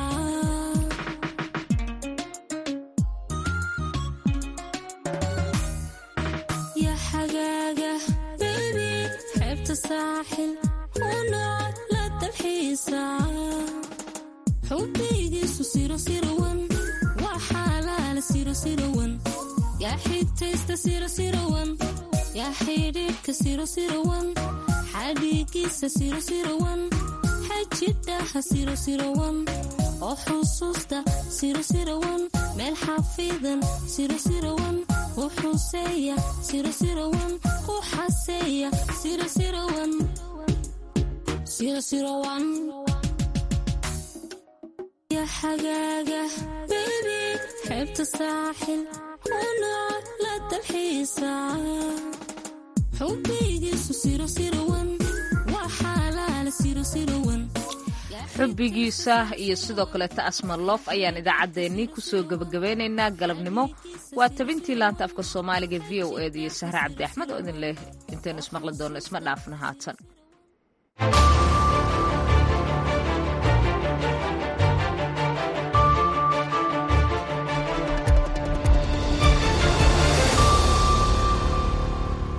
ya xagaaga baybi xeebta saaxil unood la dalxiisa xubbaygiisu siro sirowan waa xaalaala siro sirowan yaa xigtaysta siro sirowan yaa xidhiidhka siro sirowan xadhiigiisa siro sirowan waxaa jidhaha sirosirawan oo xusuusta sirosirawan meel xafidan sirosirawan ku xuseeya sirosirawan ku xaseeya sirosirawan sirosirawan xagaaga bebi xeebta saaxil una la dalxiisa xubbigiisu sirosirawan waa xaalaala sirosirawan xubbigiisa iyo sidoo kaleeta asmarloof ayaan idaacaddeenii kusoo gebagabeynaynaa galabnimo waa tabintii laanta afka soomaaliga v o eda iyo sahre cabdi axmed oo idin leh intaynu ismaqli doonno isma dhaafna haatan